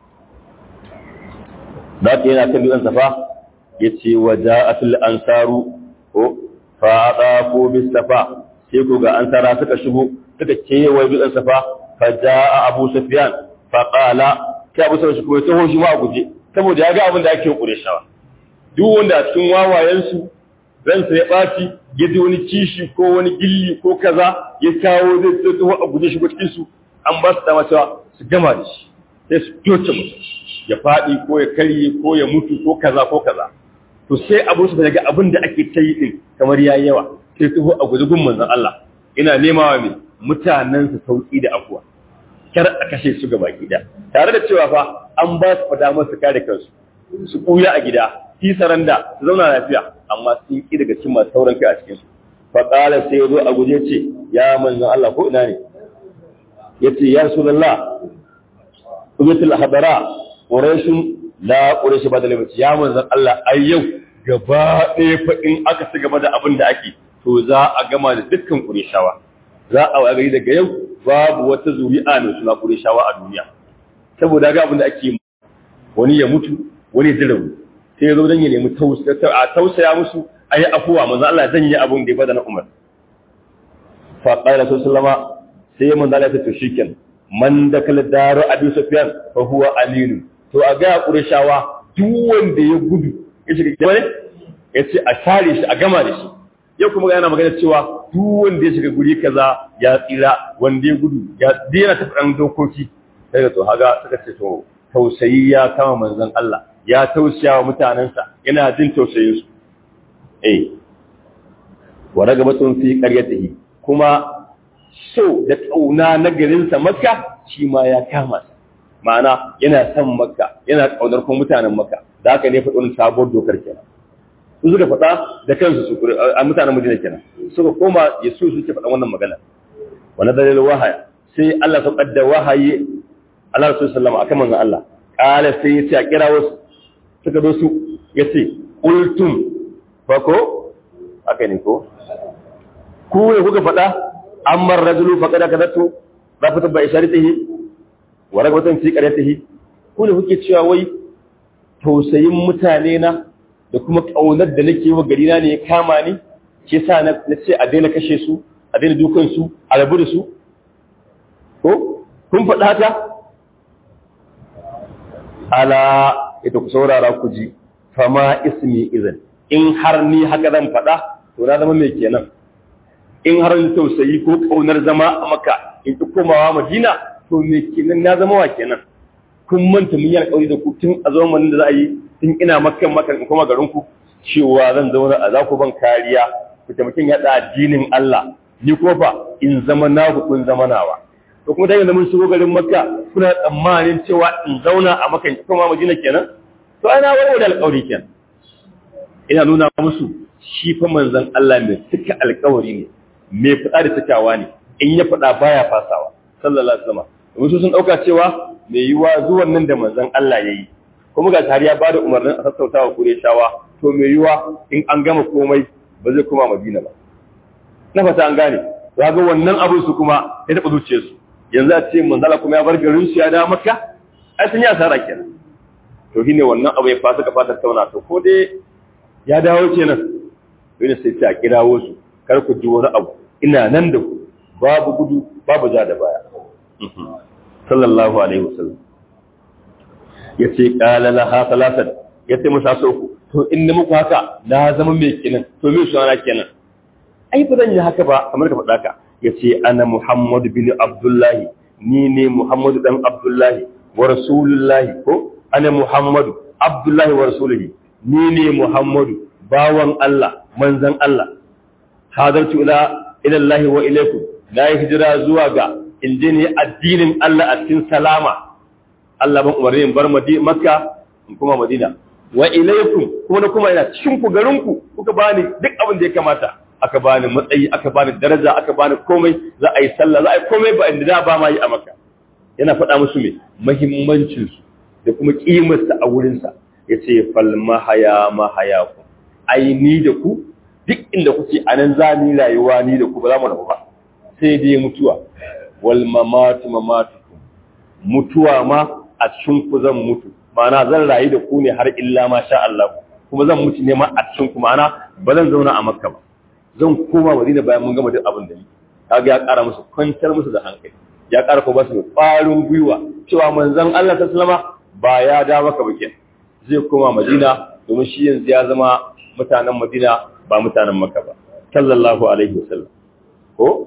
da ke yana kan dutsen safa ya ce wa ja'atul ansaru ko fa ko bis safa sai ko ga ansara suka shigo suka kewaye dutsen safa fa ja'a abu sufyan fa qala kai abu sufyan shi ko ya taho shi ma a guje saboda ya ga abin da ake kure shawa duk wanda a cikin wawayensu ransa ya ɓaci ya ji wani kishi ko wani gilli ko kaza ya kawo zai zai taho a guje shi ko cikin su an ba su dama cewa su gama da shi sai su doce mutum ya faɗi ko ya karye ko ya mutu ko kaza ko kaza to sai abu su daga abin da ake ta yi din kamar ya yawa sai taho a guje gun manzon Allah ina nema wa mai mutanen su sauki da afuwa kar a kashe su gaba gida tare da cewa fa an ba su fada masu kare kansu su ɓuya a gida fi saranda su zauna lafiya amma sun ƙi daga cikin masu sauran kai a cikin su fa qala sai yazo a guje ce ya manzon Allah ko ina ne yace ya rasulullah ubatul hadara quraishun la quraish ba da lamaci ya manzon Allah ai yau gaba ɗaya fa in aka ci gaba da abin da ake to za a gama da dukkan qurayshawa za a wagari daga yau babu wata zuri'a mai suna qurayshawa a duniya saboda ga abin da ake wani ya mutu wani ya rauni sai ya zo dan ya nemi tausaya musu ayi afuwa manzo Allah zan yi abun da ya bada na Umar fa qala sallama sai manzo Allah ya ce to shikenan man dakala daru Abi Sufyan fa huwa aminu to a ga Qurayshawa duk wanda ya gudu ya shiga gidan ne ya ce a share shi a gama da shi yau kuma yana magana cewa duk wanda ya shiga guri kaza ya tsira wanda ya gudu ya daina ta faɗan dokoki sai da to haga suka ce to tausayi ya kama manzon Allah ya tausaya wa mutanensa yana jin tausayin su eh wa ragabatun fi qaryatihi kuma so da kauna na garinsa Makka shi ma ya kama sa ma'ana yana son Makka yana kaunar kuma mutanen Makka da haka ne faɗin sabuwar dokar kenan su suka faɗa da kansu su a mutanen Madina kenan suka koma Yesu suke faɗan wannan magana wannan dalilin wahaya sai Allah ya kadda wahayi Allah Rasul sallama akan manzon Allah kala sai ya ce a kira wasu suka zo su ya ce qultum fa ko aka ne ko ku ne kuka faɗa amma rajulu faqad kadatu rafata ba isharatihi wa ragwatan fi qaryatihi ku ne kuke cewa wai tausayin mutane na da kuma ƙaunar da nake wa garina ne ya kama ni ke sa na ce a daina kashe su a daina dukan su a rabu da su ko kun faɗa haka ala ita ku saurara ku ji fama ismi izin in har ni haka zan faɗa to na zama mai kenan in har ni tausayi ko ƙaunar zama a maka in ki komawa madina to me kenan na zama wa kenan kun manta mun yi alƙawari da ku tun a zamanin da za a yi tun ina makan makan in koma garin ku cewa zan zauna a za ku ban kariya ku taimakin yaɗa addinin Allah ni ko fa in zama naku kun zama nawa to kuma dai mun shigo garin Makka kuna tsammanin cewa in zauna a Makka in koma Madina kenan to ai na warware alƙawari kenan ina nuna musu shi fa manzon Allah mai cika alƙawari ne mai fada da cikawa ne in ya fada baya fasawa sallallahu alaihi wasallam domin su sun dauka cewa mai yiwa zuwan nan da manzon Allah yayi kuma ga har ya bada umarnin a sassauta wa Qurayshawa to mai yiwa in an gama komai ba zai koma Madina ba na fata an gane ga wannan abin su kuma ya taba zuciyar su yanzu a ce manzala kuma ya bar garin su ya dawo Makka ai sun yi asara kenan to shine wannan abu ya fasa ka fata tauna to ko dai ya dawo kenan to ne sai ta kirawo su kar ku ji wani abu ina nan da ku babu gudu babu ja da baya sallallahu alaihi wasallam yace qala laha salasat yace musa so ku to in ni muku haka na zama mai kenan to me su ana kenan ai ba zan yi haka ba kamar ka faɗa ka yace ana muhammad bin abdullahi ni ne muhammad dan abdullahi wa rasulullahi ko ana muhammad abdullahi wa rasulullahi ni ne muhammad bawan Allah manzon Allah hadartu ila ila Allah wa ilaikum na yi hijira zuwa ga inda ne addinin Allah a cikin salama Allah ban umarni in bar Makka in kuma Madina wa ilaikum kuma na kuma ina cikin ku garin ku kuka bani duk abin da ya kamata aka bani matsayi aka bani daraja aka bani komai za a yi sallah za a yi komai ba inda da ba ma yi a Makka yana faɗa musu me muhimmancin su da kuma kimar sa a wurin sa yace fal mahaya mahayakum ai ni da ku duk inda kuke anan za ni rayuwa ni da ku ba za mu rabu ba sai dai mutuwa wal mamatu mamatukum mutuwa ma a cikin ku zan mutu ma'ana zan rayu da ku ne har illa ma sha Allah kuma zan mutu ne ma a cikin ku ma'ana ba zan zauna a Makka ba zan koma Madina bayan mun gama duk abin da ni kaga ya ƙara musu kwantar musu da hankali ya ƙara ko ba su ƙwarin gwiwa cewa manzon Allah ta sallama ba ya da maka ba zai koma Madina domin shi yanzu ya zama mutanen Madina ba mutanen Makka ba sallallahu alaihi wasallam ko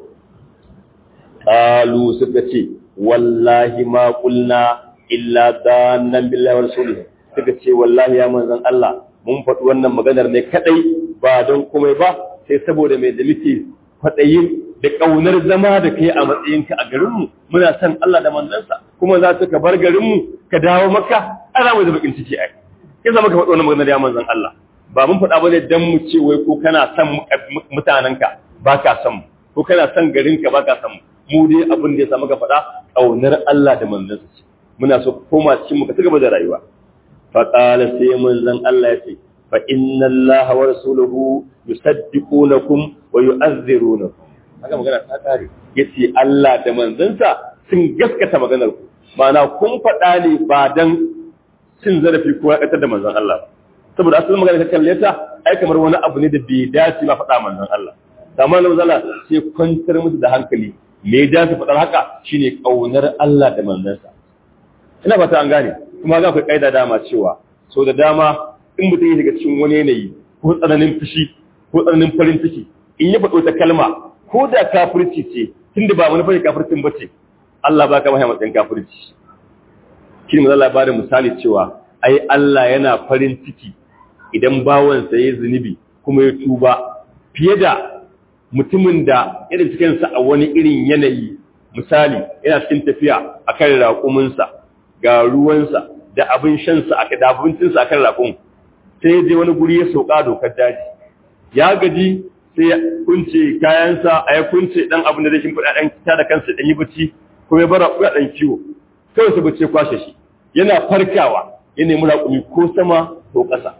qalu suka ce wallahi ma qulna illa dannan billahi wa rasulihi suka ce wallahi ya manzon Allah mun faɗi wannan maganar ne kadai ba don komai ba sai saboda mai da muke kwaɗayin da ƙaunar zama da kai a matsayinka a garinmu muna son Allah da manzansa kuma za su ka bar garinmu ka dawo maka ana mai da bakin ciki ai ke zama ka faɗi wannan maganar ya manzon Allah ba mun faɗa bane dan mu ce wai ko kana son mutanenka ba ka son mu ko kana son garinka ba ka son mu mu dai abin da ya samu ka faɗa ƙaunar Allah da manzansa ce muna so koma cikin mu ka cigaba da rayuwa fa qala sai manzon Allah ya ce fa inna Allah wa rasuluhu yusaddiqunakum wa yu'azzirunakum haka magana ta kare yace Allah da manzansa sun gaskata maganar ku ma'ana kun faɗa ne ba dan cin zarafi ko ya da manzon Allah saboda asalin magana ka kalle ta ai kamar wani abu ne da bai dace ba faɗa manzon Allah amma nan zalla sai kwantar musu da hankali me ya dace faɗar haka shine kaunar Allah da manzansa ina fata an gane kuma ga akwai kaida dama cewa so da dama in mutum ya shiga cikin wani yanayi ko tsananin fushi ko tsananin farin ciki in ya faɗo ta kalma ko da kafirci ce tunda ba wani fari kafircin ba ce Allah ba ka mahimman matsayin kafirci shi ne Allah ba da misali cewa ai Allah yana farin ciki idan bawansa ya zunubi kuma ya tuba fiye da mutumin da irin cikinsa a wani irin yanayi misali yana cikin tafiya a kan raƙuminsa ga ruwansa da abin shansa a da abincinsa a kan raƙun sai ya je wani guri ya sauka dokar daji ya gaji sai ya kunce kayansa a ya kunce dan abin da zai shimfiɗa ɗan ta da kansa ɗan yi bacci kuma ya bara kuɗa ɗan kiwo kawai su bacci kwashe shi yana farkawa ya nemi raƙumi ko sama ko ƙasa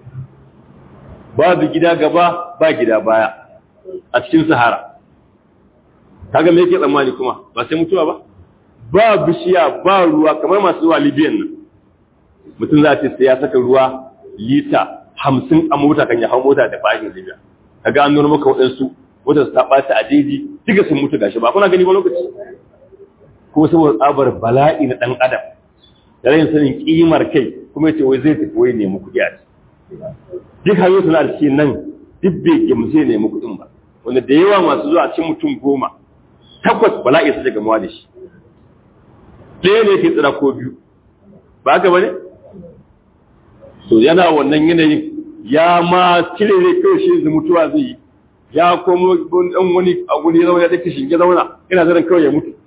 babu gida gaba ba gida baya a cikin sahara kaga me yake tsammani kuma ba sai mutuwa ba ba bishiya ba ruwa kamar masu zuwa libyan nan mutum za ce sai ya saka ruwa lita hamsin a mota kan ya hau mota da bayan libya kaga an nuna maka waɗansu wata su taɓa ta a jeji duka sun mutu gashi ba kuna gani ba lokaci ko saboda tsabar bala'i na ɗan adam da rayin sanin kimar kai kuma ya ce wai zai tafi wai nemi kuɗi a duk hanyoyi suna da cikin nan duk bai gamsu nemi kuɗin ba wanda da yawa masu zuwa cikin mutum goma takwas bala'i su gamuwa da shi ɗaya ne ke tsira ko biyu ba haka ba ne to yana wannan yanayin ya ma cire ne kawai shi da mutuwa zai yi ya komo ɗan wani a guri zauna ya take shinge zauna ina zaran kawai ya mutu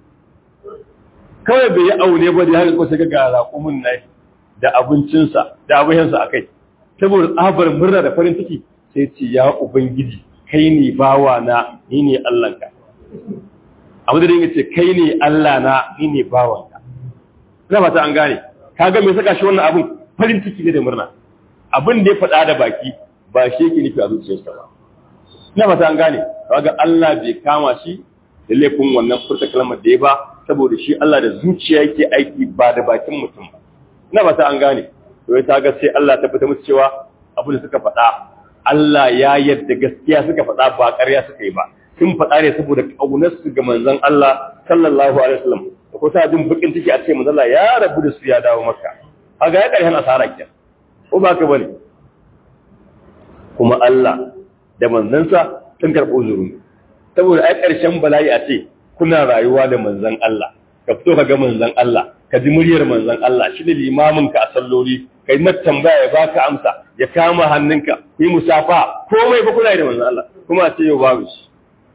kawai bai yi aune ba da haka kusa ga raƙumin na da abincinsa da abincinsa a kai saboda tsabar murna da farin ciki sai ce ya ubangiji kai ne bawa na ni ne Allahnka abu da dinga ce kai ne Allah na ni ne bawanka ina ba ta an gane kaga me saka shi wannan abun farin ciki ne da murna abin da ya faɗa da baki ba shi yake nufi a zuciyarsa ba ina ba ta an gane kaga Allah bai kama shi da laifin wannan furta kalmar da ya ba saboda shi Allah da zuciya yake aiki ba da bakin mutum ba ina ba ta an gane to ya ga sai Allah ta fita musu cewa abin da suka faɗa Allah ya yarda gaskiya suka faɗa ba ƙarya suka yi ba sun faɗa ne saboda ƙaunar su ga manzon Allah sallallahu alaihi wasallam da ko sa jin bakin ciki a ce manzon Allah ya rabu da su ya dawo maka kaga ya ƙarshen asara kenan ko ba ka bane kuma Allah da manzansa sun karɓo zuru saboda ai ƙarshen bala'i a ce kuna rayuwa da manzon Allah ka fito ka ga manzon Allah ka ji muryar manzon Allah shi ne limamin ka a salloli kai mata tambaya ya baka amsa ya kama hannunka ku yi musafa komai fa kuna da manzon Allah kuma a ce yau babu shi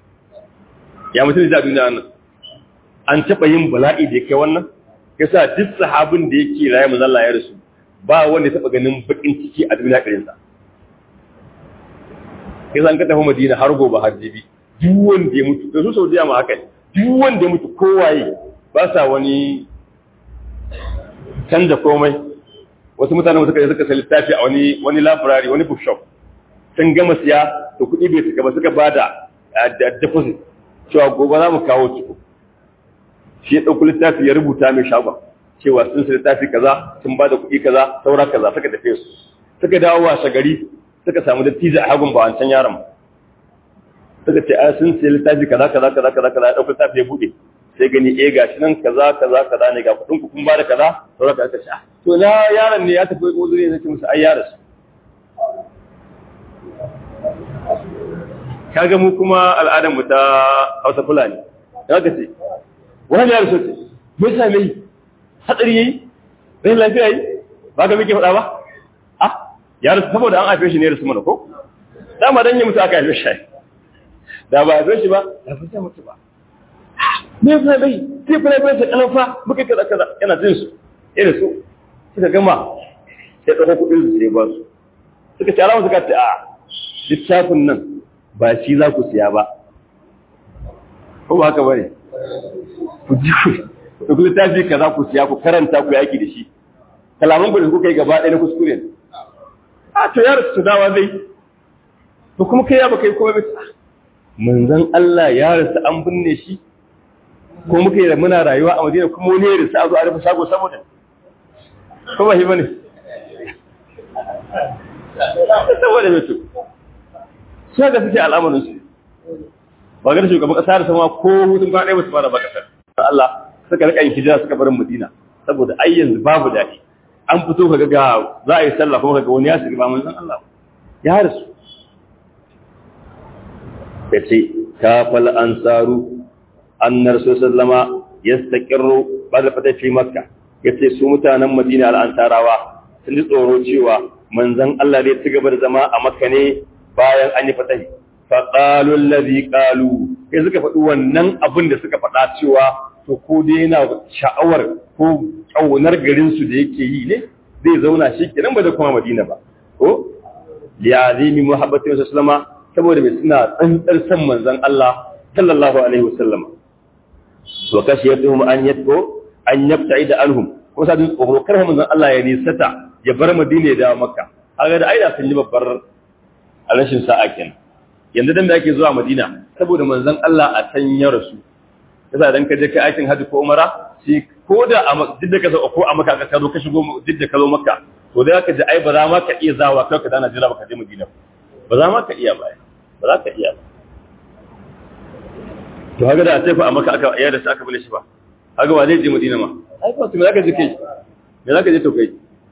ya mutum da duniya nan an taɓa yin bala'i da kai wannan yasa duk sahabin da yake raye manzon Allah ya rasu ba wanda ya taɓa ganin bakin ciki a duniya irin sa yasa an ka tafi Madina har gobe har jibi duk wanda ya mutu da su Saudiya ma haka ne duk wanda ya mutu kowaye ba sa wani canza komai wasu mutane suka yi suka sai littafi a wani wani library wani bookshop sun gama siya to kuɗi bai suka ba suka bada deposit cewa gobe za mu kawo ciko shi ya ɗauki littafi ya rubuta mai shagon cewa sun sai littafi kaza sun bada kuɗi kaza saura kaza suka tafi su suka dawo washe gari suka samu dattijo a hagun ba wancan yaron ba suka ce a sun sai littafi kaza kaza kaza kaza kaza ya ɗauki littafi ya buɗe sai gani eh gashi nan kaza kaza kaza ne ga kudin ku kun ba da kaza saura ka aka sha to na yaron ne ya tafi uzuri ne sai musu ai yaro kaga mu kuma al'adar mu ta Hausa Fulani kaga ce wani yaro sai me yasa mai hadari yayi rai lafiya yi ba ga muke faɗa ba ah yaro saboda an haife shi ne da su mana ko dama dan yi mutu aka haife shi da ba haife shi ba da fa sai mutu ba me yasa bai sai kuma bai sai kalan fa muka kaza kaza yana jin su irin su suka gama sai dauko kudin su sai ba su suka ce alamu suka ce a littafin nan ba shi za ku siya ba ko ba haka bane ku ji ku ku littafi kaza ku siya ku karanta ku yaki da shi kalaman ku da kuka yi gaba ɗaya na kuskure ne a to yaro su dawa zai to kuma kai ya baka yi komai ba manzon Allah ya rasu an binne shi ko muka yi muna rayuwa a Madina kuma wani ya rasa a zo a rufe shago saboda ko ba shi bane saboda mai su su haka suke al'amarin su ba ga shugaban kasa da sama ko hutun kwana ɗaya ba su fara ba kasar Allah suka rika yin hijira suka barin Madina saboda ai yanzu babu daɗi an fito kaga ga za a yi sallah kuma kaga wani ya shiga ba manzon Allah ya rasu yace kafal ansaru annar sallama yastaqirru bada fata fi makka yace su mutanen Madina al-ansarawa sun ji tsoro cewa manzon Allah zai ci gaba da zama a makka ne bayan an yi fatahi fa qalu allazi qalu sai suka faɗi wannan abin da suka faɗa cewa to ko dai yana sha'awar ko kaunar garin su da yake yi ne zai zauna shi kenan ba da kuma Madina ba ko li'azimi muhabbati sallama saboda mai suna tsantsar san manzon Allah sallallahu alaihi wasallam wa kashiyatuhum an yatko an yabta'ida anhum ko sa din tsoro kar manzon Allah ya nisata ya bar Madina da Makka kaga da aida sun yi babbar rashin sa'a kenan yanzu dan da ake zuwa Madina saboda manzon Allah a san ya rasu yasa dan ka je kai aikin hajji ko umara shi ko da a duk da ka zo ko a Makka ka zo ka shigo duk da ka zo Makka to da ka ji ai ba za ma ka iya zawa kai ka dana jira ba ka je Madina ba za ma ka iya ba ba za ka iya ba to haka da a tafi a maka aka iya da shi aka bule shi ba haka ba zai je madina ma ai ba su me zaka je kai me zaka je to kai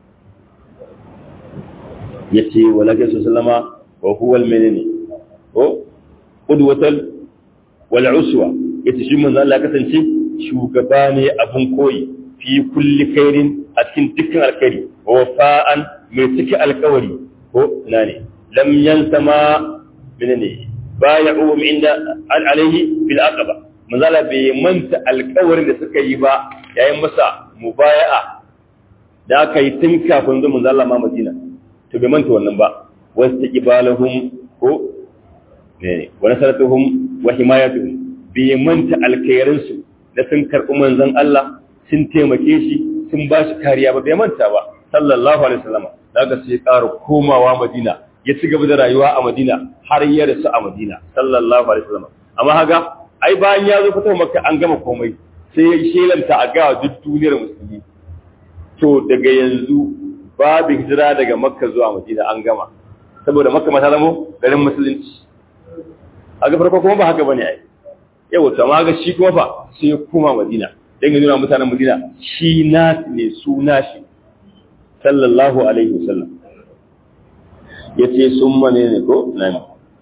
yace wala ka sallama wa huwa al-menene ko qudwatal wal uswa yace shi manzo Allah kasance shugaba ne abun koyi fi kulli khairin a cikin dukkan alkhairi wa wafa'an mai cike alkawari ko ina ne lam yansama menene baya'uhum inda alaihi fil aqaba manzala bai manta alƙawarin da suka yi ba yayin masa mubaya'a da aka yi tun kafin zuwa manzala ma Madina to bai manta wannan ba wastiqbalahum ko ne wa nasaratuhum wa himayatuhum bai manta alkhairin su da sun karɓi manzon Allah sun taimake shi sun ba shi kariya ba bai manta ba sallallahu alaihi wasallam daga sai ƙara komawa Madina ya ci gaba da rayuwa a Madina har ya rasu a Madina sallallahu alaihi wasallam amma haga ai bayan ya zo fito Makka an gama komai sai ya shelanta a ga duk duniyar musulmi to daga yanzu babu hijira daga Makka zuwa Madina an gama saboda Makka ma ta zama garin musulunci aga farko kuma ba haka bane ai yau to amma ga shi kuma fa sai ya koma Madina dan ya nuna mutanen Madina shi na ne su nashi sallallahu alaihi wasallam ya ce sun mane ne ko nan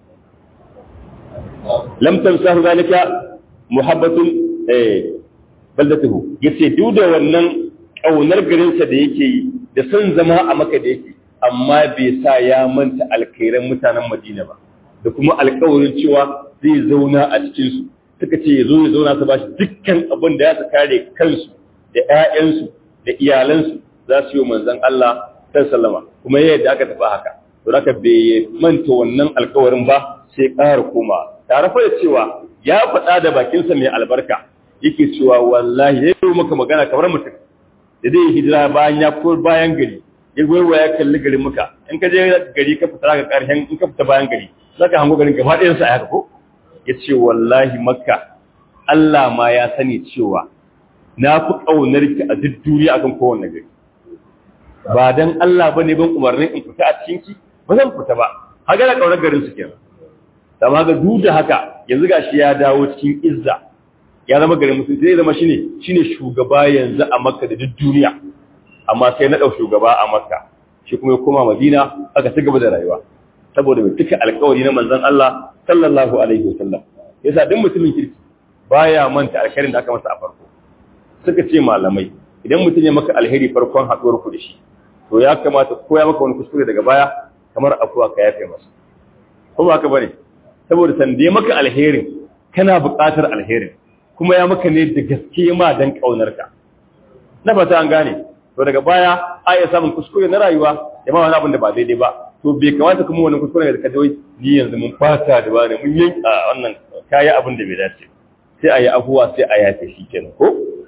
lam tamsahu zalika muhabbatun eh baldatuhu yace duk da wannan kaunar garinsa da yake yi da son zama a maka da yake amma bai sa ya manta alkhairan mutanen Madina ba da kuma alkawarin cewa zai zauna a cikin su suka ce ya zo ya zauna su bashi dukkan abin da ya su kare kansu da ƴaƴansu da iyalansu za su yi manzon Allah sallallahu alaihi kuma yadda aka tafi haka to haka bai manta wannan alkawarin ba sai ƙara koma tare fa da cewa ya faɗa da bakinsa mai albarka yake cewa wallahi ya yi maka magana kamar mutum da zai hijira bayan ya ko bayan gari ya goyi ya kalli garin muka in ka je gari ka fita ka ƙarshen in ka fita bayan gari za ka hango garin gaba ɗayan sa haka ko ya ce wallahi makka Allah ma ya sani cewa na fi ƙaunar ki a duk duniya akan kowanne gari ba dan Allah bane ban umarnin in fita a cikin ki ba zan fita ba haka da kaunar garin su kenan amma ga duk da haka yanzu gashi ya dawo cikin izza ya zama garin musulunci zai zama shine shine shugaba yanzu a Makka da duk duniya amma sai na dau shugaba a Makka shi kuma ya koma Madina aka ci gaba da rayuwa saboda bai tuka alƙawari na manzon Allah sallallahu alaihi wasallam yasa duk mutumin kirki baya manta alkhairin da aka masa a farko suka ce malamai idan mutum ya maka alheri farkon haɗuwar ku da shi to ya kamata ko ya maka wani kuskure daga baya kamar afuwa ka yafe masa ko ba ka bane saboda san da maka alherin kana buƙatar alherin kuma ya maka ne da gaske ma dan kaunar ka na fata an gane to daga baya a iya samun kuskure na rayuwa da ma wani abin da ba daidai ba to bai kamata kuma wani kuskure da ka dawai ni yanzu mun fata da bane mun yanka wannan kayi abin da bai dace sai a yi afuwa sai a yafe shi kenan ko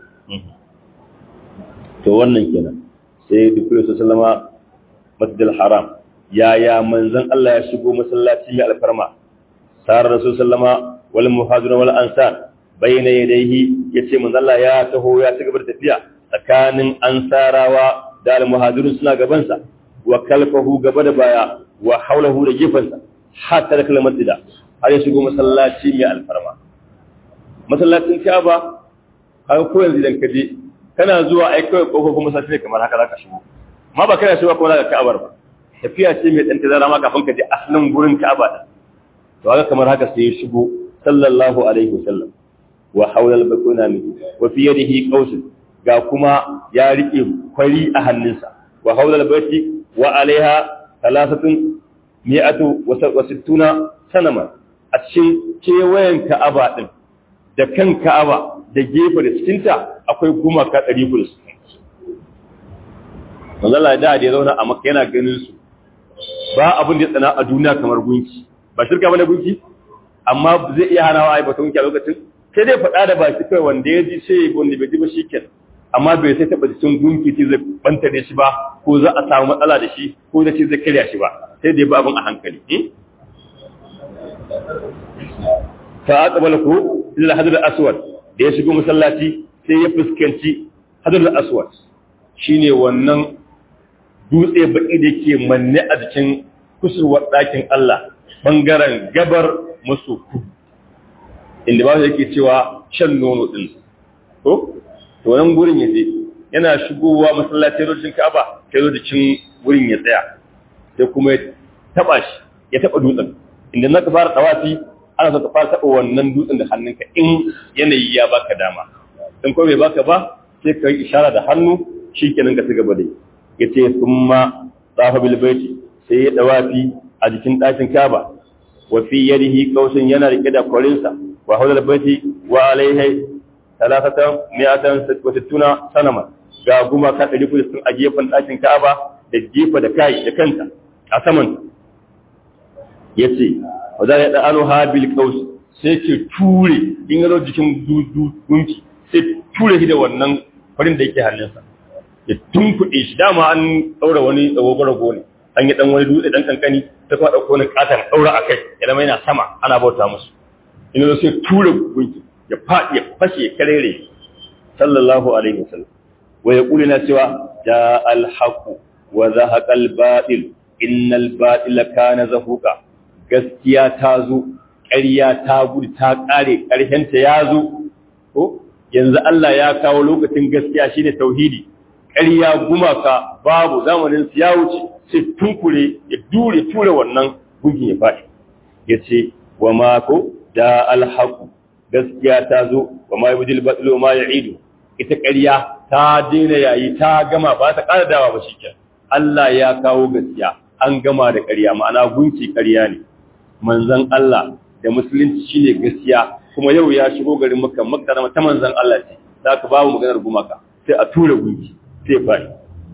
to wannan kenan sai dukkan su sallama masjidil haram yaya manzon Allah ya shigo masallaci mai alfarma sarar rasul sallama wal muhajirun wal ansar bayna yadayhi yace manzon Allah ya taho ya ci gaba da tafiya tsakanin ansarawa da al muhajirun suna gaban sa wa kalfahu gaba da baya wa haulahu da gefansa hatta da kalmar dida har ya shigo masallaci mai alfarma masallacin Ka'aba har ko yanzu idan ka je kana zuwa ai kawai kofofin masallaci kamar haka zaka shigo amma ba kana shigo kuma zaka Ka'abar ba tafiya ce mai dan tazara ma kafin ka je asalin gurin Ka'aba din to haka kamar haka sai ya shigo sallallahu alaihi wasallam wa hawla al-bakuna min wa fi yadihi qausun ga kuma ya rike kwari a hannunsa wa hawla al-baiti wa alaiha thalathatun mi'atu wa sittuna sanama a cikin kewayen Ka'aba din da kan Ka'aba da gefe da cikinta akwai gumaka 160 manzo Allah da ya zauna a Makka yana ganin su ba abin da ya tsana a duniya kamar gunki ba shirka bane gunki amma zai iya hanawa ai batun gunki a lokacin sai dai faɗa da baki kai wanda ya ji sai wanda bai ji ba shiken amma bai sai taɓa cikin gunki ce zai banta da shi ba ko za a samu matsala da shi ko da shi zai karya shi ba sai dai ba abin a hankali fa aqbala ku illa hadar aswad da ya shigo masallaci sai ya fuskanci hadar aswad shine wannan dutse baki da ke manne a jikin kusurwar ɗakin Allah bangaren gabar maso inda ba yake cewa shan nono din ko to wannan gurin yaje yana shigowa masallacin rojin Ka'aba sai zo jikin gurin ya tsaya sai kuma ya taba shi ya taba dutsen inda naka fara tawafi ana so ka fara taba wannan dutsen da hannunka in yanayi ya baka dama in ko bai baka ba sai ka yi ishara da hannu shikenan ka ci gaba da yace summa tsafa bil baiti sai ya dawafi a jikin ɗakin Ka'aba wa fi yadihi qausun yana rike da kwarinsa wa hawla baiti wa alaihi talatatan mi'atan wa sittuna sanama ga guma ka ɗari kudu sun a gefen ɗakin Ka'aba da gefe da kai da kanta a saman yace wa za ya da'anu ha bil qaus sai ke ture in ga jikin gunki sai ture shi da wannan farin da yake hannunsa ya tunkuɗe shi dama an ɗaura wani tsawo rago ne an yi ɗan wani dutse ɗan kankani ta kuma ɗauko wani ƙaton ɗaura a kai ya zama yana sama ana bauta musu ina zo sai tura gunki ya faɗi ya fashe ya karere sallallahu alaihi wasallam wa ya ƙuli na cewa ja alhaqu wa zahaqa albatil innal batila kana zahuqa gaskiya ta zo ƙarya ta gudu ta ƙare ƙarshenta ya zo ko yanzu Allah ya kawo lokacin gaskiya shine tauhidi ƙarya gumaka babu zamanin su ya wuce sai tunkure ya dure ture wannan gunkin ya faɗi ya ce wa mako da alhaku gaskiya ta zo wa ma yabdil batlu ma ya'idu ita ƙarya ta daina yayi ta gama ba ta ƙara dawa ba shikenan Allah ya kawo gaskiya an gama da ƙarya ma'ana gunki ƙarya ne manzon Allah da musulunci shine gaskiya kuma yau ya shigo garin Makka Makka ta manzon Allah ce zaka babu maganar gumaka sai a tura gunki sai fari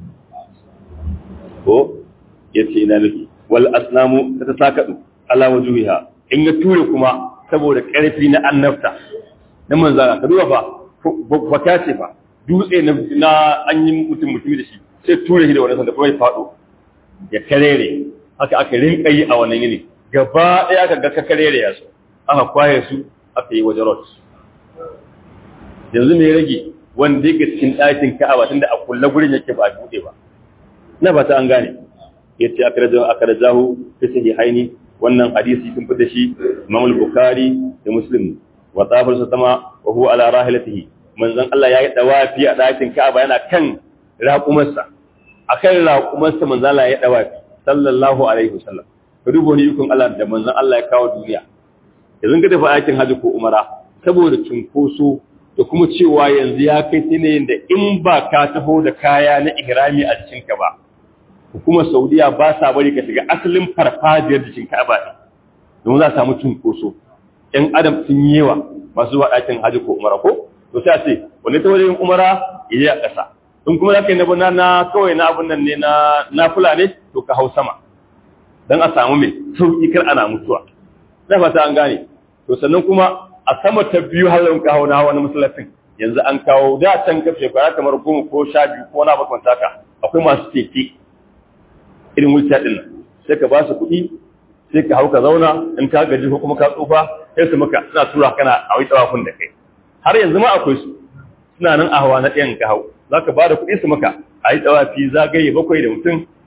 ko ya ce ina nufi wal asnamu ta ta sakaɗu ala wajuhiha in ya ture kuma saboda ƙarfi na annabta na manzana ka duba fa baka ce fa dutse na an yi mutum mutumi da shi sai ture shi da wani sanda kuma ya faɗo ya karere haka aka rinka yi a wannan yini gaba ɗaya aka ga ka karere ya su aka kwaye su aka yi wajen rot yanzu me rage wanda yake cikin ɗakin ka'aba tunda a kulla gurin yake ba a buɗe ba na ba ta an gane yace akrajahu akrajahu fi sahihaini wannan hadisi sun fita shi Imam al-Bukhari da Muslim wa tafar sa sama wa huwa ala rahilatihi manzon Allah yayi dawafi a ɗakin Ka'aba yana kan raƙumarsa akan raƙumarsa manzon Allah ya dawafi sallallahu alaihi wasallam ka duba ni yukun Allah da manzon Allah ya kawo duniya yanzu ka tafi aikin haji ko umara saboda cunkoso da kuma cewa yanzu ya kai yanayin da in ba ka taho da kaya na ihrami a jikinka ba hukumar saudiya ba sa bari ka shiga asalin farfajiyar jikin ka'aba ne domin za a samu cunkoso ‘yan adam sun yi yawa masu zuwa ɗakin hajji ko umara ko to sai a ce wani ta wajen umara ya yi a ƙasa in kuma za ka yi na na kawai na abun nan ne na na fula ne to ka hau sama don a samu mai sauƙi kar ana mutuwa na fata an gane to sannan kuma a sama ta biyu har ka hau na wani masallacin yanzu an kawo da can ka shekara kamar goma ko sha biyu ko na makwanta ka akwai masu keke irin wulciya ɗin nan sai ka ba su kuɗi sai ka hau ka zauna in ka gaji ko kuma ka tsufa sai su maka suna tura kana a wai tsawafin da kai har yanzu ma akwai su suna nan a hawa na ɗayan ka hau za ka ba da kuɗi su maka a yi tsawafi zagaye bakwai da mutum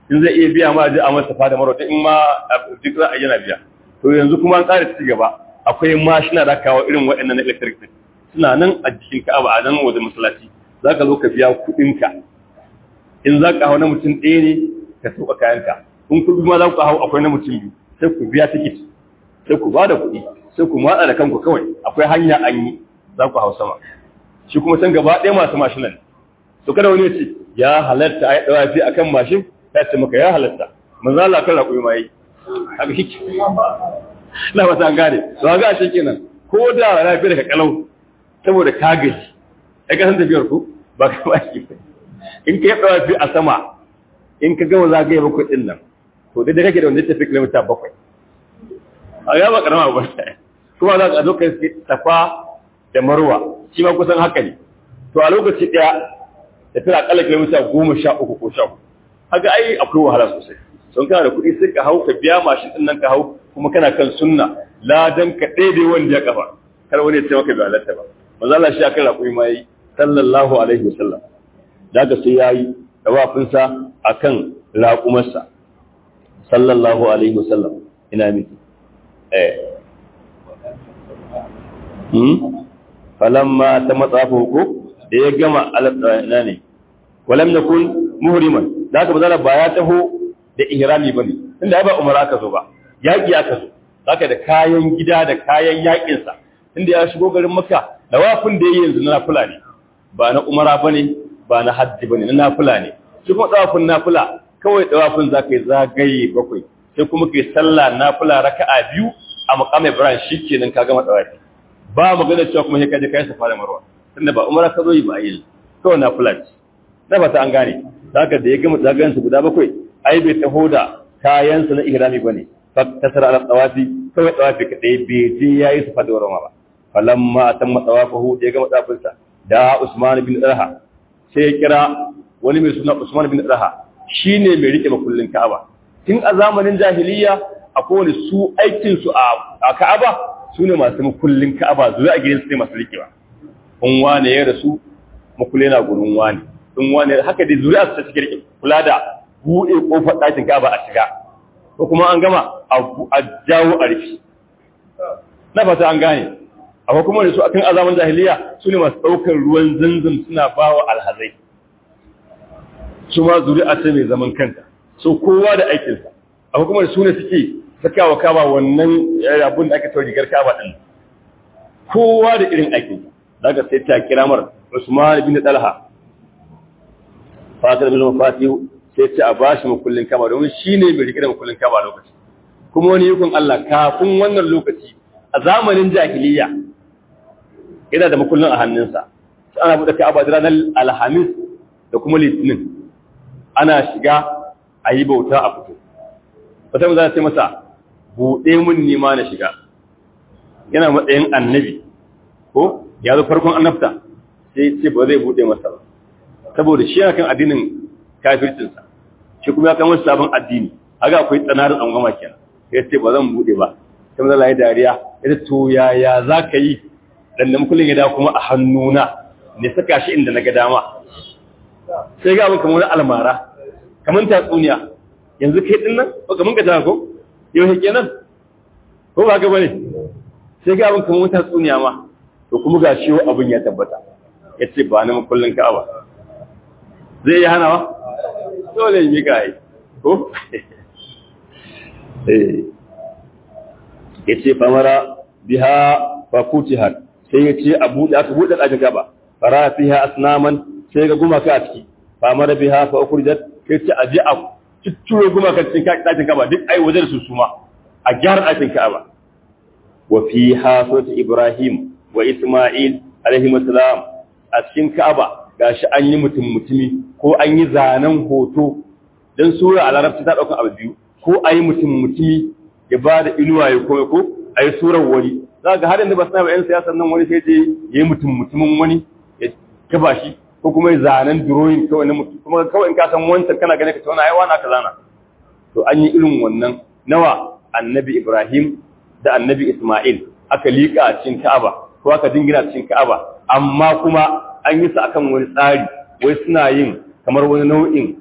in zai iya biya ma ji a masa fada marwa in ma duk za a yana biya to yanzu kuma an ƙara ci gaba akwai mashina da kawo irin waɗannan na electric din suna nan a jikin ka'aba a nan wajen masallaci za ka zo ka biya kuɗinka in za ka hau na mutum ɗaya ne ka sauka kayanka in kuɗi ma za ku hau akwai na mutum biyu sai ku biya tikit sai ku ba da kuɗi sai ku matsa da kanku kawai akwai hanya an yi za ku hau sama shi kuma san gaba ɗaya masu mashinan to kada wani ce ya halatta a yi ɗawafi a kan mashin ya ce maka ya halatta manzo Allah kan raƙumi ma yi haka shi ke na ba ta gane to ga shi kenan ko da lafiya daga kalau saboda ka gaji ai ka san tafiyar ku ba ka ba shi in ka yi ɗawafi a sama in ka gama zagaye bakwai ɗin nan to dai da kake da wanda ya tafi kilomita bakwai a ya ba karama ba kuma za ka zo kai tafa da marwa shi ma kusan haka ne to a lokaci ɗaya da tana akalla kilomita goma sha uku ko sha uku haka ai akwai wahala sosai sun kana da kuɗi sai ka hau ka biya mashin ɗin nan ka hau kuma kana kan sunna ladan ka daidai wanda ya kafa kar wani ya ce maka bai halatta ba manzo Allah shi akan raƙumi ma yi sallallahu alaihi wasallam daga sai yayi dawafinsa akan raƙumarsa sallallahu alaihi wasallam ina miki eh hmm falamma ta matsafa ko da ya gama alaɗa ne walam nakun muhriman da haka bazara ba ya taho da ihrami bane tunda ba umara ka zo ba yaki aka zo haka da kayan gida da kayan yakin sa tunda ya shigo garin makka dawafin da yayi yanzu na nafila ne ba na umara bane ba na hajji bane na nafila ne shi kuma dawafin nafila kawai dawafin zaka yi zagaye bakwai sai kuma kai sallah nafila raka'a biyu a maqam Ibrahim shikenan ka gama dawafi ba magana cewa kuma sai ka je kai safa da marwa tunda ba umara ka zo yi ba yi kawai nafila ce na fata an gane zaka da ya gama zagayen su guda bakwai ai bai taho da kayan sa na ihrami bane fa tasara ala tawafi kawai tawafi kadai bai je yayi safa da marwa ba falamma atamma tawafahu da ya gama tawafin sa da Usman bin Talha sai ya kira wani mai suna Usman bin Talha shi ne mai rike makullin Ka'aba. Tun a zamanin jahiliya akwai wani su aikinsu a Ka'aba su ne masu makullin Ka'aba zuwa a gidansu ne masu rikewa. In wane ya rasu makulle na gurin wane. In wane haka dai zuriya su ta cikin rike kula da buɗe ƙofar ɗakin Ka'aba a shiga. Ko kuma an gama a jawo a rufi. Na fata an gane. Akwai kuma da su akan azaman jahiliya su ne masu ɗaukar ruwan zanzam suna bawa alhazai. su ma zuri'a ce mai zaman kanta so kowa da aikinsa a hukumar su ne suke sakawa kaba wannan abin da aka tauri rigar kaba din kowa da irin aikinsa daga sai ta kira mar Usman bin Talha fatar bin Fatihu sai ta a bashi makullin kaba domin shine mai rike da makullin kaba lokaci kuma wani yukun Allah kafin wannan lokaci a zamanin jahiliya yana da makullin a hannunsa ana buɗe ka'aba da ranar alhamis da kuma litinin ana shiga a yi bauta a fito wata za ta masa buɗe mun nima na shiga yana matsayin annabi ko ya zo farkon annabta sai ce ba zai buɗe masa ba saboda shi yana kan addinin kafircinsa shi kuma ya kan wasu sabon addini haka akwai tsanarin tsangwama kenan ya ce ba zan buɗe ba sai maza layi dariya ya ce to yaya za ka yi dan da mukullin ya dawo kuma a hannuna ne saka shi inda na ga dama sai ga abin kamar almara kamar tatsuniya yanzu kai din nan ba kamar ka ko yau hake nan ko ba ga bane sai ga abin kamar tatsuniya ma to kuma ga shi abin ya tabbata yace ba na kullun ka'aba zai yi hanawa dole yi ga yi ko eh yace famara biha fakutihat sai yace abu da aka bude ɗakin gaba fara fiha asnaman sai ga gumaka a ciki famara biha fa ukhrijat sai ce aje a cicciro gumaka cikin ɗakin kaba duk ai wajen su suma a gyara ɗakin kaba wa fiha sura ibrahim wa isma'il alaihi assalam a cikin kaba gashi an yi mutum mutumi ko an yi zanen hoto dan sura a larabci ta dauka abu biyu ko ayi mutum mutumi ya ba da inuwa ya kome ko ayi surar wani za ga har yanzu ba sa ba yan siyasar nan wani sai je yayi mutum mutumin wani ya kaba shi ko kuma zanen drawing kawai na mutum kuma kawai in ka san wancan kana gane ka ce wani ai wani aka zana to an yi irin wannan nawa annabi Ibrahim da annabi Ismail aka liƙa a cikin Ka'aba ko aka dingina cikin Ka'aba amma kuma an yi su akan wani tsari wai suna yin kamar wani nau'in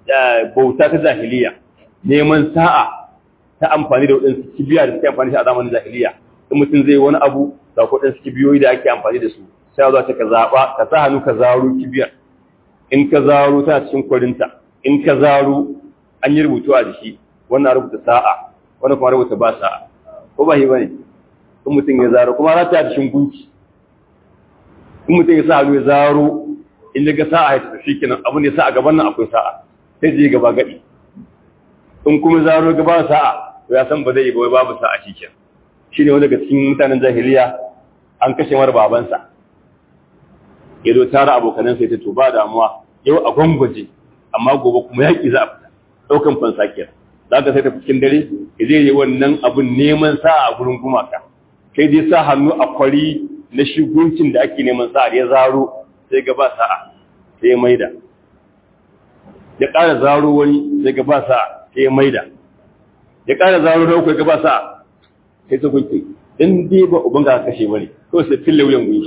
bauta ta jahiliya neman sa'a ta amfani da waɗansu kibiya da suke amfani da a zamanin jahiliya in mutum zai wani abu da waɗansu kibiyoyi da ake amfani da su sai zuwa ta ka zaɓa ka sa hannu ka zaro kibiyar in ka zaro tana cikin kwarinta in ka zaro an yi rubutu a jiki wannan rubuta sa'a wannan kuma rubuta ba sa'a ko ba shi bane in mutum ya zaro kuma za ta yi cikin gunki in mutum ya sa hannu ya zaro in ya ga sa'a ya tafi kenan abin da ya sa a gaban nan akwai sa'a sai je gaba gadi in kuma zaro gaba sa'a to ya san ba zai yi ba babu sa'a shi kenan shine wanda daga cikin mutanen jahiliya an kashe mara babansa ya zo tara abokanan sai ta to ba damuwa yau a gwangwaje amma gobe kuma yaƙi za a fita ɗaukan fansa kenan za ka sai ta cikin dare ya je yi wannan abun neman sa'a a gurin gumaka kai dai sa hannu a kwari na shiguncin da ake neman sa'a ya zaro sai ga ba sa'a sai ya maida ya ƙara zaro wani sai ga ba sa'a sai ya maida ya ƙara zaro na uku ya ga ba sa'a sai ta gunki in dai ba uban ga kashe bane ko sai fille wuyan gunki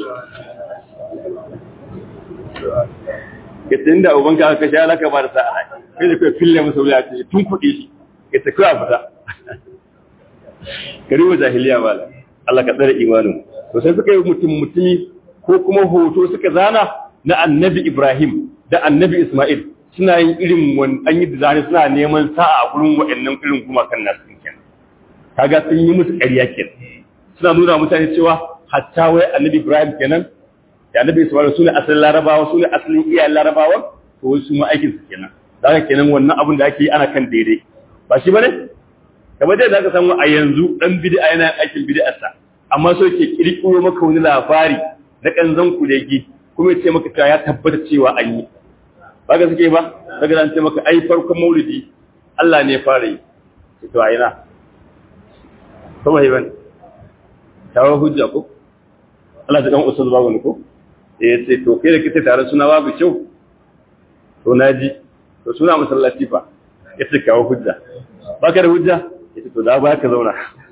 ya tun da uban ga kashe alaka ba da sa'a kai da kai fille masa wuya ce tun kuɗi shi ya ta kawai fita karibu jahiliya ba Allah ka tsare imanin to sai suka yi mutum mutumi ko kuma hoto suka zana na annabi Ibrahim da annabi Ismail suna yin irin wani an yi da suna neman sa'a a gurin waɗannan irin gumakan nasu kenan kaga sun yi musu ƙarya kenan suna nuna mutane cewa hatta wai annabi Ibrahim kenan da annabi Ismail su ne asalin larabawa su ne asalin iyayen larabawa to wasu ma aikin su kenan daga kenan wannan abin da ake yi ana kan daidai ba shi bane kamar dai da aka samu a yanzu dan bid'a yana aikin bid'arsa amma so ke kirkiro maka wani labari na kanzan kulegi kuma ya ce maka cewa ya tabbata cewa an yi ba ga suke ba daga an ce maka ai farkon maulidi Allah ne ya fara yi to a ina kuma yi bane tawo hujja ko Allah ta dan usul babu ne ko eh ce to kai da kike tare suna babu kyau to naji to suna masallaci fa yace kawo hujja baka da hujja yace to da ba ka zauna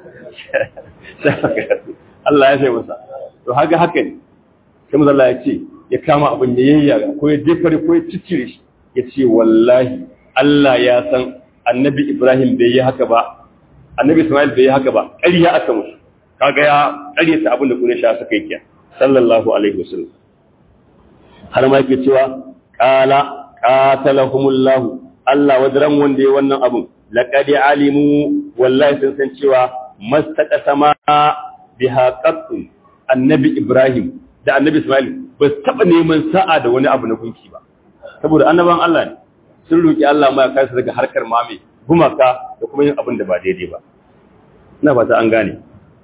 Allah ya sai masa to haka haka ne sai manzo Allah ya ce ya kama abin da yayyaga ko ya jefare ko ya ciccire shi ya ce wallahi Allah ya san annabi Ibrahim bai yi haka ba annabi Ismail bai yi haka ba ƙarya aka musu kaga ya ƙaryata abin da kune sha suka yi kiya sallallahu alaihi wasallam har ma yake cewa qala qatalahumullahu Allah wadaran wanda ya wannan abun laqad alimu wallahi sun san cewa mastaqasama biha qattun annabi Ibrahim da annabi Ismail ba su taɓa neman sa'a da wani abu na gunki ba saboda annaban Allah ne sun roƙi Allah ma ya kai su daga harkar mame gumaka da kuma yin abin da ba daidai ba ina ba ta an gane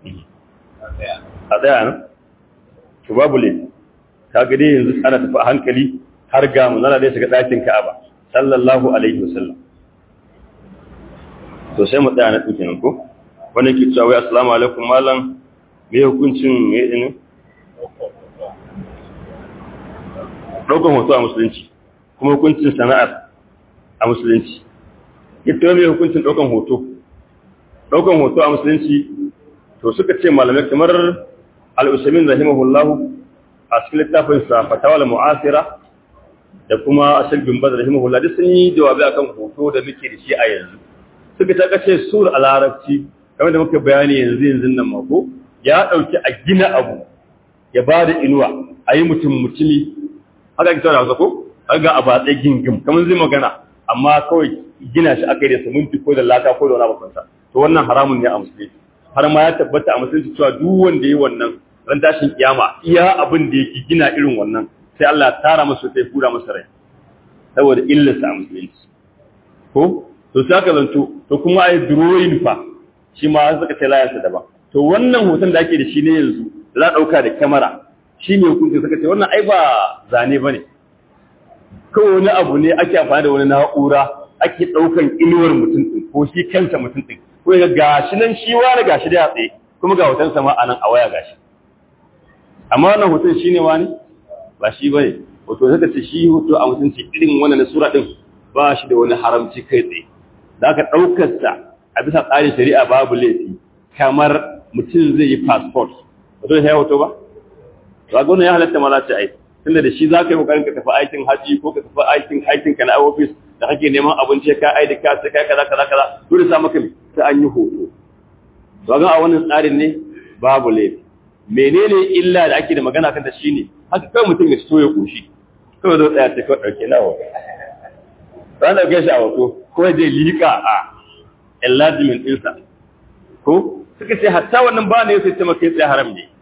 a tsaya nan to babu le ka ga dai yanzu ana tafi a hankali har ga mu nana dai shiga ɗakin Ka'aba sallallahu alaihi wasallam to sai mu tsaya na ɗin kenan ko wannan ke cewa wai assalamu alaikum malam me hukuncin me ne ɗaukan hoto a musulunci kuma hukuncin sana'ar a musulunci ita mai hukuncin ɗaukan hoto ɗaukan hoto a musulunci to suka ce malamai kamar al'usamin rahimahullahu a cikin littafinsa fatawal mu'asira da kuma ashir bin bazar rahimahullah duk sun yi jawabi akan hoto da muke da shi a yanzu suka ta kace sur a larabci kamar da muka bayani yanzu yanzu nan mako ya ɗauki a gina abu ya ba da inuwa a yi mutum mutumi haka ake tauna ko ga a batse gingim kamar zai magana amma kawai gina shi aka yi da siminti ko da laka ko da wani abubuwansa to wannan haramun ne a musulunci har ma ya tabbata a musulunci cewa duk wanda ya yi wannan ran tashin kiyama iya abin da yake gina irin wannan sai Allah ya tara masa sai fura masa rai saboda illarsa a musulunci ko to sai aka zanto to kuma ai drawing fa shi ma suka ce layarsa daban to wannan hoton da ake da shi ne yanzu za a ɗauka da kyamara shi ne hukunci suka ce wannan ai ba zane ba ne kawai wani abu ne ake amfani da wani na'ura ake ɗaukan inuwar mutum ɗin ko shi kansa mutum ɗin ko ga gashi nan shi wani gashi da ya tsaye kuma ga hoton sama a nan a waya gashi amma wannan hoton shi ne wani ba shi ba ne hoto suka ce shi hoto a mutunci irin wannan na sura ɗin ba shi da wani haramci kai tsaye da aka ɗaukarsa a bisa tsarin shari'a babu laifi kamar mutum zai yi passport wato ya hoto ba ba gona ya halatta mala ce ai tunda da shi zaka yi kokarin ka tafi aikin haji ko ka tafi aikin aikin ka na office da kake neman abinci ka aidi ka sai kai kaza kaza kaza dole sa maka sai an yi hoto to ga a wannan tsarin ne babu laifi menene illa da ake da magana kan ta shine haka kai mutum ya so ya koshi kawai zo tsaya sai kawai dauke nawa ran da gashi a hoto ko zai lika a enlargement ɗinsa ko suka ce hatta wannan ba ne sai ta maka tsaye haram ne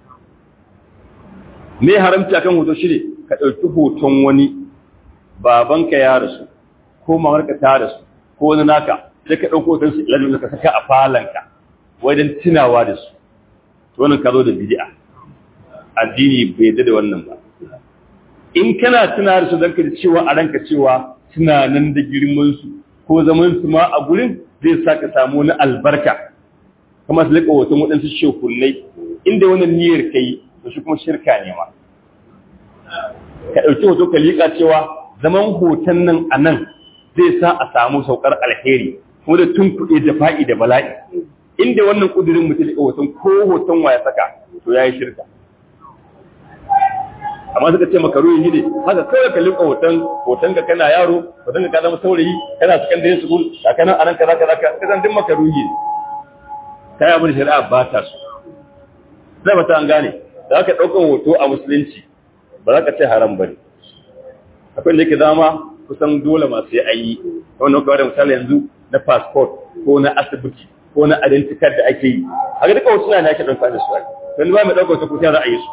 me haramci akan hoto shi ne ka ɗauki hoton wani babanka ya rasu ko mamarka ta rasu ko wani naka sai ka ɗauko hoton su lalata ka saka a falanka wajen tunawa da su to wannan ka zo da bid'a addini bai yarda da wannan ba in kana tuna da su don ka ji cewa a ranka cewa suna nan da girman su ko zaman su ma a gurin zai sa ka samu wani albarka kuma su liƙa hoton waɗansu shekunai inda wannan niyyar ka yi to shi kuma shirka ne ma ka ɗauki hoto ka liƙa cewa zaman hoton nan a nan zai sa a samu saukar alheri kuma da tun kuɗe da fa'i da bala'i inda wannan ƙudurin mutum liƙa hoton ko hoton wa ya saka to ya yi shirka amma suka ce maka ruwan yi ne haka kawai ka liƙa hoton hoton ka kana yaro hoton ka zama saurayi kana secondary school kakanan anan kaza kaza ka zan din maka ruhi kai abin shari'a ba ta so zai ba ta an gane da aka ɗaukar hoto a musulunci ba za ka ce haram ba ne akwai da yake zama kusan dole masu yi ayi wannan kawai da misali yanzu na passport ko na asibiti ko na identity card da ake yi haka duka wasu na ake ɗauka da su ai wani ba mai ɗaukar wata kusa za a yi su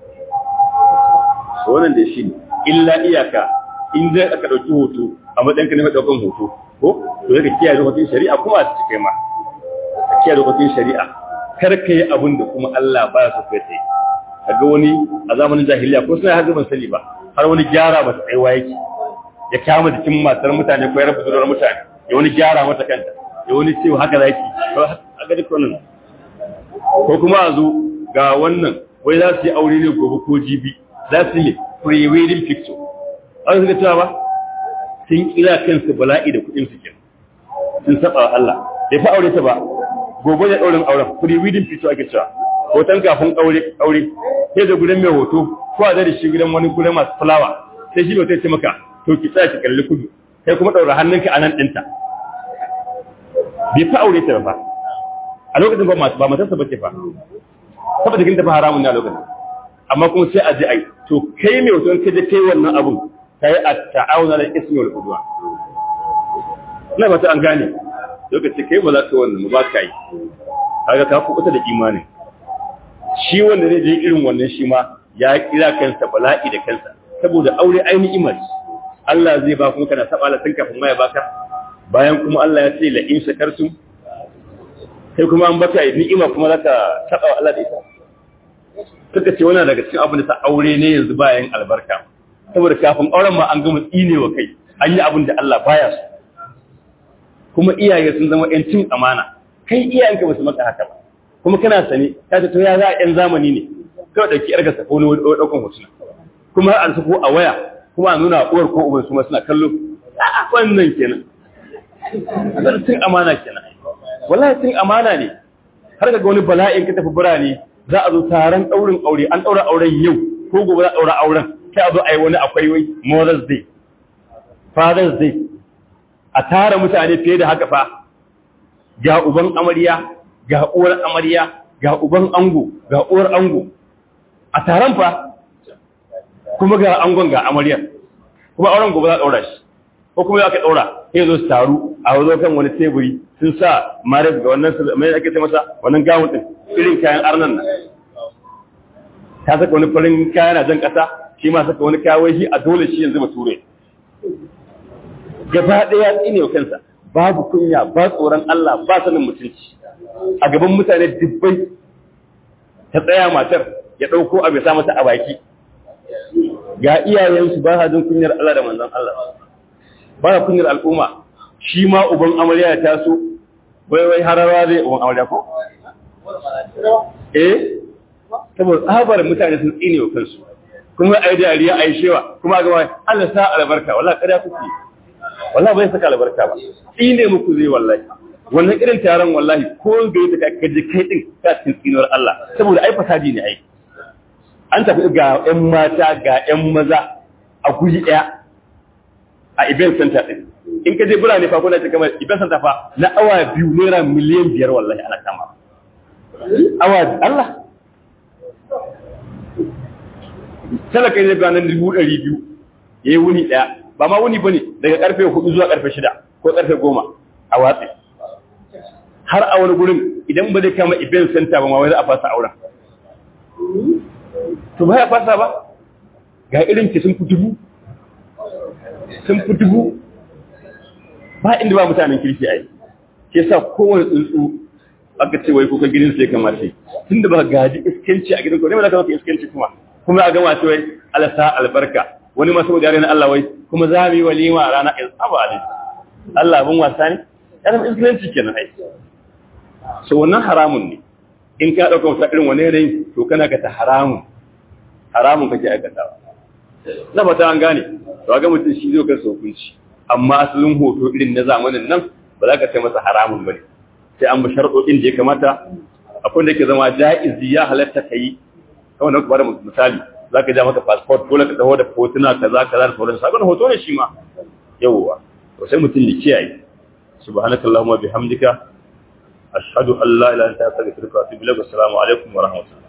wannan da shi ne illa iyaka in zai aka ɗauki hoto a matsayin ka ne mai ɗaukan hoto ko to zai kiyaye dokokin shari'a kuma a cikin ma ka kiyaye dokokin shari'a kar ka yi abin da kuma Allah ba ya so kai tsaye kaga wani a zamanin jahiliya ko sai har ban sani ba har wani gyara mata tsaiwa yake ya kama jikin matar mutane ko ya rabu zuwa mutane ya wani gyara mata kanta ya wani cewa haka zaki to haka duk wannan ko kuma a zo ga wannan wai za su yi aure ne gobe ko jibi za su yi pre-wedding picture an suka cewa ba sun kira kansu bala'i da kuɗin su ke sun saba wa Allah bai fa aure ta ba gobe da ɗaurin auren pre-wedding picture ake cewa hoton kafin aure aure sai da gudan mai hoto ko a zai shi gidan wani gudan masu fulawa sai shi hoton ce maka to ki tsaya ki kalli kudu sai kuma ɗaura hannunka a nan ɗinta bai fa aure ta ba a lokacin ba masu ba matarsa ba ce fa saboda kin tafi haramun ne a lokacin amma kuma sai a ji ai to kai mai hoton ka je kai wannan abun kai a ta'awuna da ismi wal udwa ina ba ta an gane lokaci kai ba za ka wannan ba ka yi kaga ka kubuta da imanin shi wanda zai je irin wannan shi ma ya kira kansa bala'i da kansa saboda aure ainihin imani Allah zai ba kuma kana saba Allah tun kafin ma ya baka bayan kuma Allah ya ce la in shakartum sai kuma an baka ni'ima kuma zaka saba Allah da ita suka ce wannan daga cikin abin da ta aure ne yanzu bayan albarka saboda kafin auren ma an gama tsinewa kai an yi abin da Allah baya so kuma iyaye sun zama ‘yancin amana, kai iyayenka ba su maka haka ba, kuma kana sane, ta ce to ya za a ‘yan zamani ne, kawai ɗauki ‘yarka sa ko wani ɗaukan hotuna, kuma an su ko a waya, kuma a nuna uwar ko uban su ma suna kallo, a wannan kenan. Azar cin amana kenan. Wallahi cin amana ne, har ga wani bala'in ka tafi birane za a zo taron ɗaurin aure, an ɗaura auren yau, ko gobe za a ɗaura auren, sai a zo a yi wani akwai wai Mother's Day, Father's Day, a tara mutane fiye da haka fa ga uban amarya ga uwar amarya ga uban ango ga uwar ango a taron fa kuma ga angon ga amaryar kuma auren gobe za a ɗaura shi ko kuma aka ɗaura sai zo su taru a wazo kan wani teburi sun sa maris ga wannan mai ake ce masa wannan gawun din irin kayan arnan nan ta saka wani farin kaya na jan ƙasa shi ma saka wani kawai shi a dole shi yanzu ba ture gaba ɗaya tsine wa kansa babu kunya ba tsoron Allah ba sanin mutunci a gaban mutane dubbai ta tsaya matar ya ɗauko abu ya sa mata a baki ga iyayensu ba jin kunyar Allah da manzon Allah ba kunyar al'umma shi ma uban amarya ya taso wai wai hararwa zai uban amarya ko eh saboda tsabar mutane sun tsine wa kansu kuma ai dariya ai shewa kuma ga Allah sa albarka wallahi kada kuke wallahi bai saka albarka ba tsine muku zai wallahi wannan irin taron wallahi ko ga yadda ka je kai din ka cikin tsinuwar Allah saboda ai fasadi ne ai an tafi ga ƴan mata ga ƴan maza a guri ɗaya a event center din in ka je birane fa kuna ce kamar event center fa na awa biyu naira miliyan biyar wallahi ana kama awa Allah talaka ne ga nan dubu ɗari biyu ya yi wuni ɗaya ba ma wuni ba ne daga ƙarfe hudu zuwa ƙarfe shida ko ƙarfe goma a watsi har a wani gurin idan ba zai kama event center ba ma wai za a fasa auren to ba ya fasa ba ga irin ki sun fi dubu sun fi dubu ba inda ba mutanen kirki a yi ke sa kowane tsuntsu aka ce wai kuka gidan sai kamar sai tun da ba gaji iskanci a gidan ko ne ba za ka maka iskanci kuma kuma a gama ce wai alasa albarka wani masu wajen na Allah wai kuma za mu yi walima a rana ɗin abu alai Allah abin wasa ne ya zama iskanci kenan ai so wannan haramun ne in ka ɗauka wata irin wani yanayin to kana ka ta haramun haramun kake aikatawa na fata an gane to ga mutum shi zai kai hukunci amma asalin hoto irin na zamanin nan ba za ka ce masa haramun bane sai an bi sharɗoɗin da ya kamata akwai da ke zama ja'izi ya halatta ka yi kawai na bada misali za ka ja maka passport dole ka taho da hotuna kaza kaza da sauransu sabon hoto ne shi ma yawwa to sai mutum ya kiyaye subhanakallahumma bihamdika ashhadu an la ilaha illa anta astaghfiruka wa atubu ilaik assalamu alaikum wa rahmatullahi